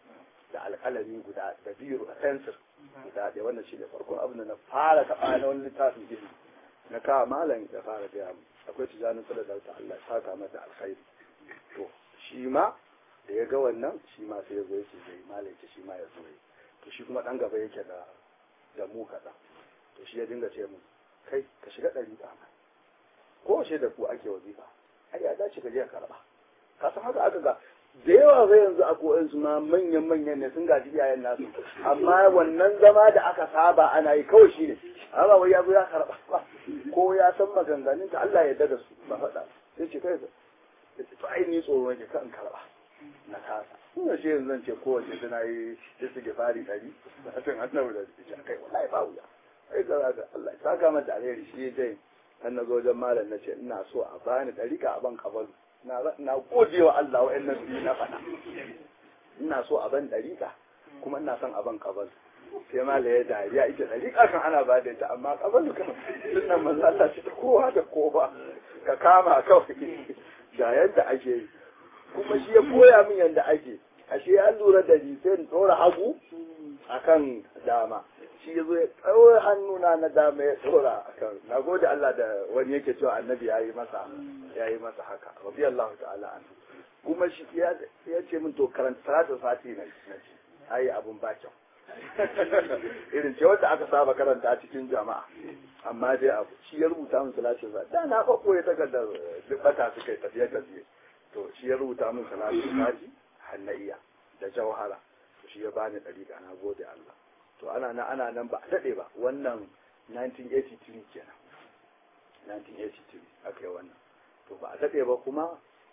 da alƙalami guda da biro da fensir guda ɗaya wannan shi ne farko abin da na fara taɓa na wani littafin ilimi na kawo malam da fara gaya mu akwai tijanin sada da ta Allah saka mata alkhairi to shi ma da ya ga wannan shi ma sai ya zo yake zai malam ce shi ma ya zo to shi kuma ɗan gaba yake da da mu kaɗan to shi ya dinga ce mu kai ka shiga ɗari ba ko shi da ku ake wazifa ai ya dace ka je ka karɓa ka san haka aka ga da yawa zai yanzu a ko'in su ma manyan manyan ne sun gaji iyayen nasu amma wannan zama da aka saba ana yi kawai shi ne amma wai ya zo ya karɓa ba ko ya san maganganun ta Allah ya dada su ba faɗa sai ce kai ya ce to ai ni tsoro nake kan karɓa na kasa ina shi yanzu zan ce kowace tana yi su ke fari ɗari na san annabi da ce kai wallahi ba wuya ai ga ga Allah ya saka mata alheri shi dai an na zo wajen malam na ce ina so a bani ɗarika a ban kabalu na gode wa Allah wa'annan biyu na faɗa ina so a ban ɗariƙa kuma ina son a ban kabal sai ma da ya dariya ita ɗariƙa kan ana ba da ita amma kabal kan sunan manzo Allah ce ta kowa da kowa ka kama kawai da yadda ake yi kuma shi ya koya min yadda ake ashe ya lura da ni sai in ɗora hagu akan dama shi ya zo ya ɗaure hannuna na dama ya ɗora akan na gode Allah da wani yake cewa annabi ya yi masa ya yi masa haka rabi Allah ta'ala an kuma shi ya ce min to karanta salatul fati na ci ai abun ba kyau irin ce wanda aka saba karanta cikin jama'a amma dai abu shi ya rubuta min salatul fati da na fa koyi takardar duk bata suka yi tafiye tafiye to shi ya rubuta min salatul fati hannaiya da jawhara shi ya bani dariƙa na gode Allah to ana nan ana nan ba a daɗe ba wannan 1983 kenan 1983 aka yi wannan to ba a daɗe ba kuma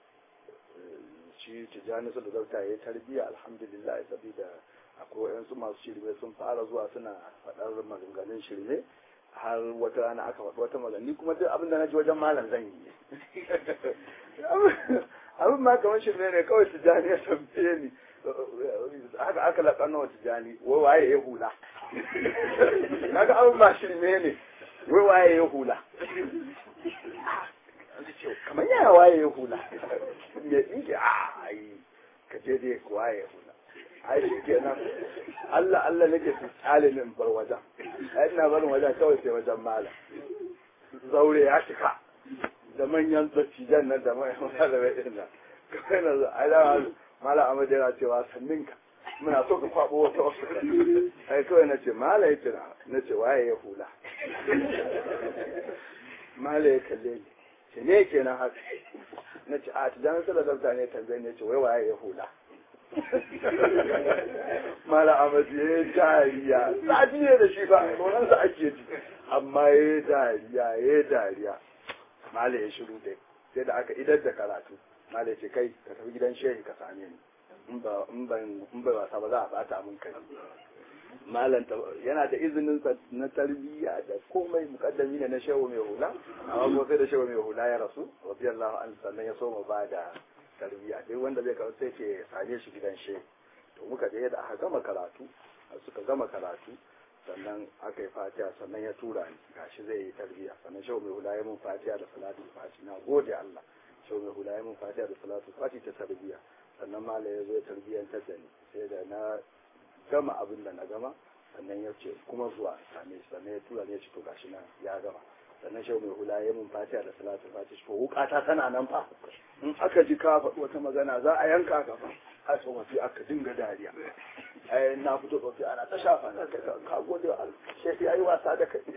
shi tijjani su da zauta ya yi tarbiyya alhamdulillah saboda akwai wayansu masu shirme sun fara zuwa suna faɗar maganganun shirme har wata rana aka faɗi wata magani kuma duk abin da na ji wajen malam zan yi abin ma kamar shirme ne kawai tijjani ya tambaye ni haka aka laƙano wa tijjani wai waye ya hula kaga abin ma shirme ne wai waye ya hula kamar yaya waye ya hula me ɗinke a ai ka je dai waye ya hula ai shi kenan Allah Allah nake su tsalinin bar wajen ai ina barin wajen kawai sai wajen malam zaure ya cika da manyan dattijan nan da manyan malamai ɗin nan kawai na ai da malam Ahmad yana cewa sannin ka muna so ka kwabo wata wasu ai kawai na ce malam ya tuna na ce waye ya hula malam ya kalle ni ce ne kenan haka na ce a tijanin sadakar ne tambaye ne ce wai waye ya hula mala amadu ya yi dariya zafi ne da shi ba nonansa ake ji amma ya yi dariya ya yi dariya mala ya shiru dai sai da aka idar da karatu mala ya ce kai ka tafi gidan shehi ka same ni in bai wasa ba za a bata mun kai malam yana da izinin na tarbiyya da komai mukaddami ne na shehu mai hula amma ko sai da shehu mai hula ya rasu radiyallahu anhu sannan ya so mu ba da tarbiyya duk wanda zai kawo sai ke same shi gidan shehu to muka je da aka gama karatu suka gama karatu sannan aka yi fatiha sannan ya tura ni gashi zai yi tarbiyya sannan shehu mai hula ya mun fatiha da salatu fati na gode Allah shehu mai hula ya mun fatiha da salatu fati ta tarbiyya sannan malam ya zo ya tarbiyyantar da ni sai da na gama abin da na gama sannan ya ce kuma zuwa same shi sannan ya tura ne ya ce to gashi nan ya gama sannan shehu mai hula ya mun fatiha da salatu fati to wukata tana nan fa in aka ji ka faɗi wata magana za a yanka ka fa a tsofaffi aka dinga dariya ai na fito tsofaffi ana ta shafa na ka ka gode wa Allah shehi yayi wasa da kai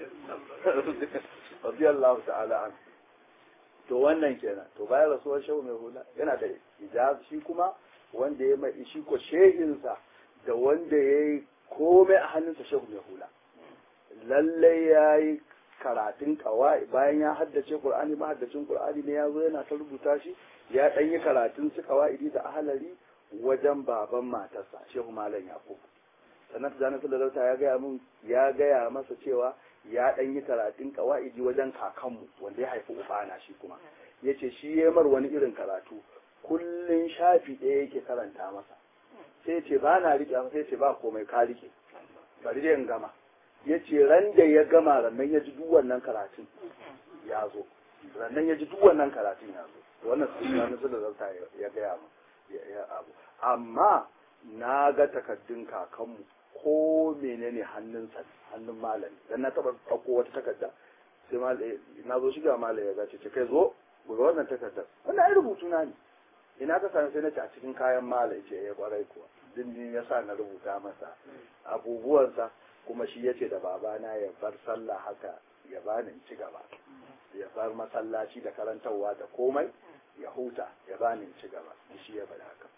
radiyallahu ta'ala an to wannan kenan to bayan rasuwar shehu mai hula yana da ijaz shi kuma wanda ya mai shi ko shehinsa da wanda ya yi komai a hannunsa shehu mai hula lallai ya yi karatun kawai bayan ya haddace qur'ani mahaddacin qur'ani ne ya zo yana ta rubuta shi ya dan yi karatun su kawaidi da ahalari wajen baban matarsa shehu malam yakub sannan tijjani sallallahu ya gaya mun ya gaya masa cewa ya dan yi karatun kawaidi wajen kakanmu wanda ya haifi ubana shi kuma yace shi ya mar wani irin karatu kullun shafi ɗaya yake karanta masa sai ce ba na riƙe sai ce ba komai ka riƙe bari dai in gama ya ce ran da ya gama rannan ya ji duk wannan karatun ya zo rannan ya ji duk wannan karatun ya zo wannan sun na da zauta ya gaya mu ya abu amma na ga takaddun kakanmu ko menene hannunsa hannun malami dan na taba ɗauko wata takarda sai malami na zo shiga malami ya zace ce kai zo ga wannan takardar wannan ai rubutu na ne ina ka sani sai na ci a cikin kayan malami ce ya kwarai kuwa dindin ya sa na rubuta masa abubuwansa kuma shi ya ce da babana ya bar sallah haka ya bani in ci gaba ya bar masallaci da karantarwa da komai ya huta ya bani in ci gaba shi ya bada haka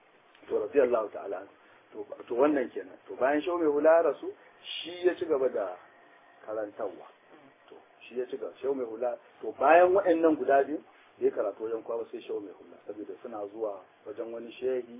to radiyallahu ta'ala to to wannan kenan to bayan shau mai hula rasu shi ya ci gaba da karantarwa to shi ya ci gaba shau mai hula to bayan waɗannan guda biyu ya karatu wajen kwa sai shau mai hula saboda suna zuwa wajen wani shehi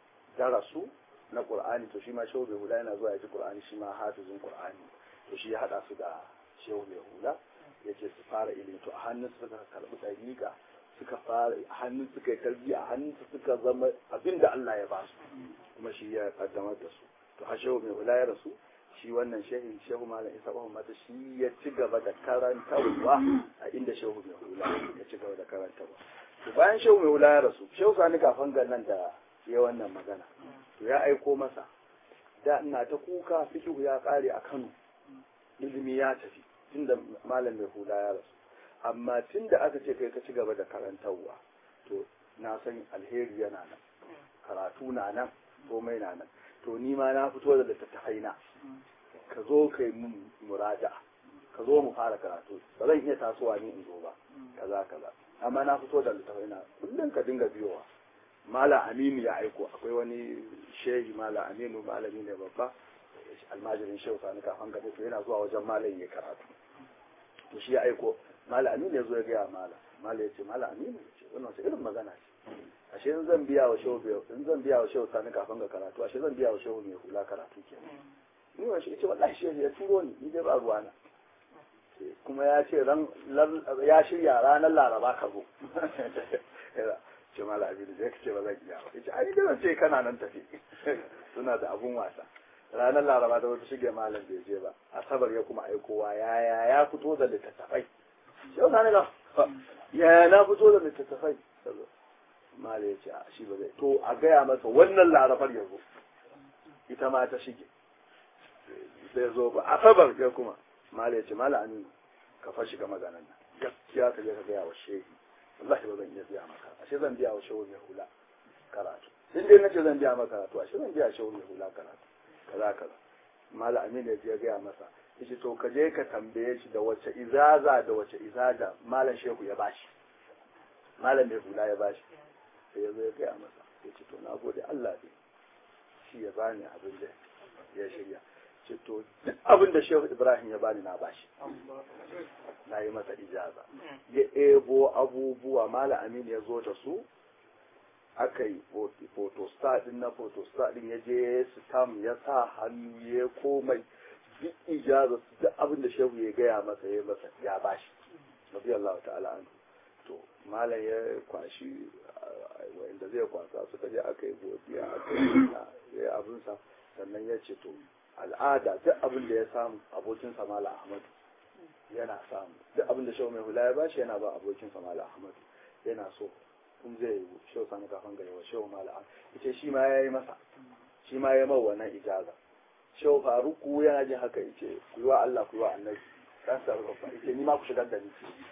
darasu na qur'ani to shi ma shau mai hula yana zuwa ya ji qur'ani shi ma hafizin qur'ani to shi ya hada su da shau mai hula ya ce su fara ilimi to a hannun su suka karɓi ɗariƙa suka fara a hannun suka yi tarbiyya a hannun su suka zama abin da Allah ya ba su kuma shi ya kaddamar da su to har shehu mai hula ya rasu shi wannan shehin shehu malam isa mata shi ya ci gaba da karantarwa a inda shehu mai hula ya ci gaba da karantarwa to bayan shehu mai hula ya rasu shehu sani kafan nan da ya wannan magana to ya aiko masa da ina ta kuka fikihu ya kare a Kano ilimi ya tafi tunda malam mai hula ya rasu amma tunda aka ce kai ka ci gaba da karantarwa to na san alheri yana nan karatu na nan komai na nan to ni ma na fito da littattafai na ka zo kai mun muraja ka zo mu fara karatu ba zan iya tasowa ni in zo ba kaza kaza amma na fito da littattafai na kullum ka dinga biyowa mala aminu ya aiko akwai wani shehi mala aminu malami ne babba almajirin shehu sani kafan gaba to yana zuwa wajen malam ya karatu to shi ya aiko mala aminu ya zo ya gaya mala mala ya ce mala aminu ya ce wannan wace irin magana ce ashe in zan biya wa shehu in zan biya wa shehu sani kafin ga karatu ashe zan biya wa shehu mai hula karatu ke ni wa shi ce wallahi shehu ya turo ni ni dai ba ruwa na kuma ya ce ran ya shirya ranar laraba ka zo ce mala abin da ka ce ba zan iya ba yace ai dai zan ce kana nan tafi suna da abun wasa ranar laraba da wata shige malam bai je ba asabar ya kuma aikowa ya ya ya fito da littattafai shehu sani ga ya na fito da littattafai mala ya ce a shi ba zai to a gaya masa wannan larabar ya zo ita ma ta shige zai zo ba asabar ya kuma mala ya ce mala aminu ka fa shiga maganan nan gaskiya ka je ka gaya wa shehi wallahi ba zan iya biya maka ashe zan biya wa shehu mai hula karatu in dai nace zan biya maka karatu ashe zan biya shehu mai hula karatu kaza kaza mala aminu ya je gaya masa yace to ka je ka tambaye shi da wace izaza da wace izada malam shehu ya bashi malam mai hula ya bashi sai ya zo ya gaya masa ya ce to na gode Allah ne shi ya bani abin da ya shirya ce to duk abin da shehu ibrahim ya bani na bashi na yi masa ijaza ya ebo abubuwa mala amin ya zo da su aka yi photostat din na photostat din ya je stam ya sa hannu ya komai duk ijaza duk abin da shehu ya gaya masa ya masa ya bashi radiyallahu ta'ala anhu to malam ya kwashi wanda zai kwasa suka je aka yi godiya aka yi ya abinsa sannan ya ce to al'ada duk abin da ya samu abokin samala ahmadu yana samu duk abin da shau mai hula ya bashi yana ba abokin samala ahmadu yana so kun zai yi shau sani kafin gare wa shau mala ita shi ma ya yi masa shi ma ya mau wannan ijaza shau faruku yana jin haka yace ku yi wa Allah ku yi wa annabi dan sarrafa yace ni ma ku shigar da ni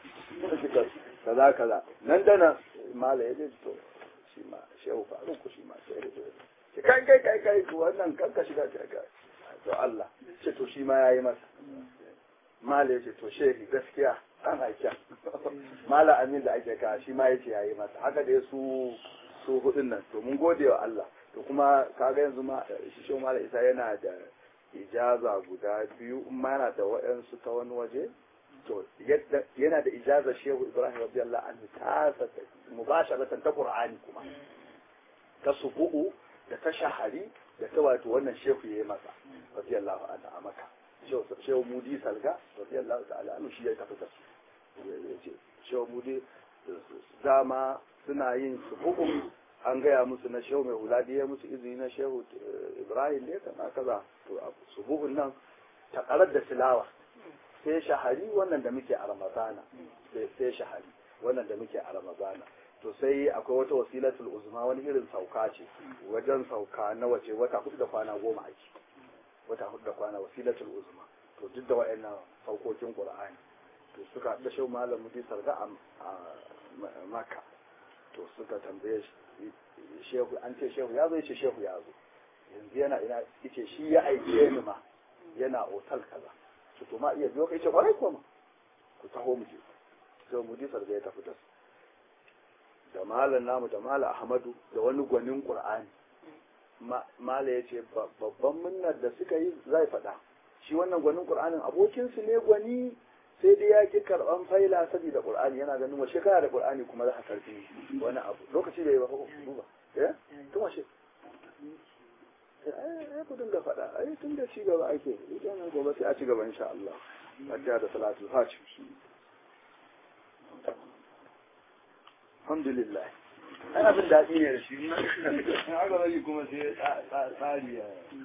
kaza kaza nan da nan mala ya ce to shi ma shehu faruku shi ma sai da ce kai kai kai kai to wannan kanka shiga ce ka to Allah ce to shi ma yayi masa mala yace to shehi gaskiya an aika mala amin da ake ka shi ma yace yayi masa haka dai su su hudun nan to mun gode wa Allah to kuma kaga yanzu ma shi shehu mala isa yana da ijaza guda biyu in ma yana da waɗansu ta wani waje to yana da ijaza shehu ibrahim radiyallahu anhu ta mubasharatan ta qur'ani kuma ta subu'u da ta shahari da ta wato wannan shehu yayi masa radiyallahu anhu a maka shehu mudi salga radiyallahu ta'ala anhu shi ya tafi da su yace shehu mudi dama suna yin subu'u an gaya musu na shehu mai huladi ya musu izini na shehu ibrahim ne kana kaza to subu'un nan takarar da tilawa sai shahari wannan da muke a ramadana sai shahari wannan da muke a ramadana to sai akwai wata wasilatul uzma wani irin sauka ce wajen sauka na wace wata hudu da kwana goma ake wata hudu da kwana wasilatul uzma to duk da wa'annan saukokin qur'ani to suka da shehu malam mudi sarga a makka to suka tambaye shi shehu an ce shehu ya zo yace shehu ya zo yanzu yana ina yace shi ya aike ni ma yana otal kaza to to ma iya biyo kai ce kwarai kuma ku taho mu je sai mudi sarga ya tafi da su da malam namu da malam ahmadu da wani gwanin qur'ani mala ya ce babban munnar da suka yi zai faɗa shi wannan gwanin qur'anin abokinsu ne gwani sai dai ya ki karɓan faila saboda qur'ani yana ganin wace kana da qur'ani kuma za ka karɓi wani abu lokaci da ya ba ko duba eh tun wace eh ku dinga faɗa ai tun da ci gaba ake idan gobe sai a ci gaba insha Allah fatiha da salatul fatih alhamdulillah ai abin daɗi ne da shi in aka bari kuma sai tsari ya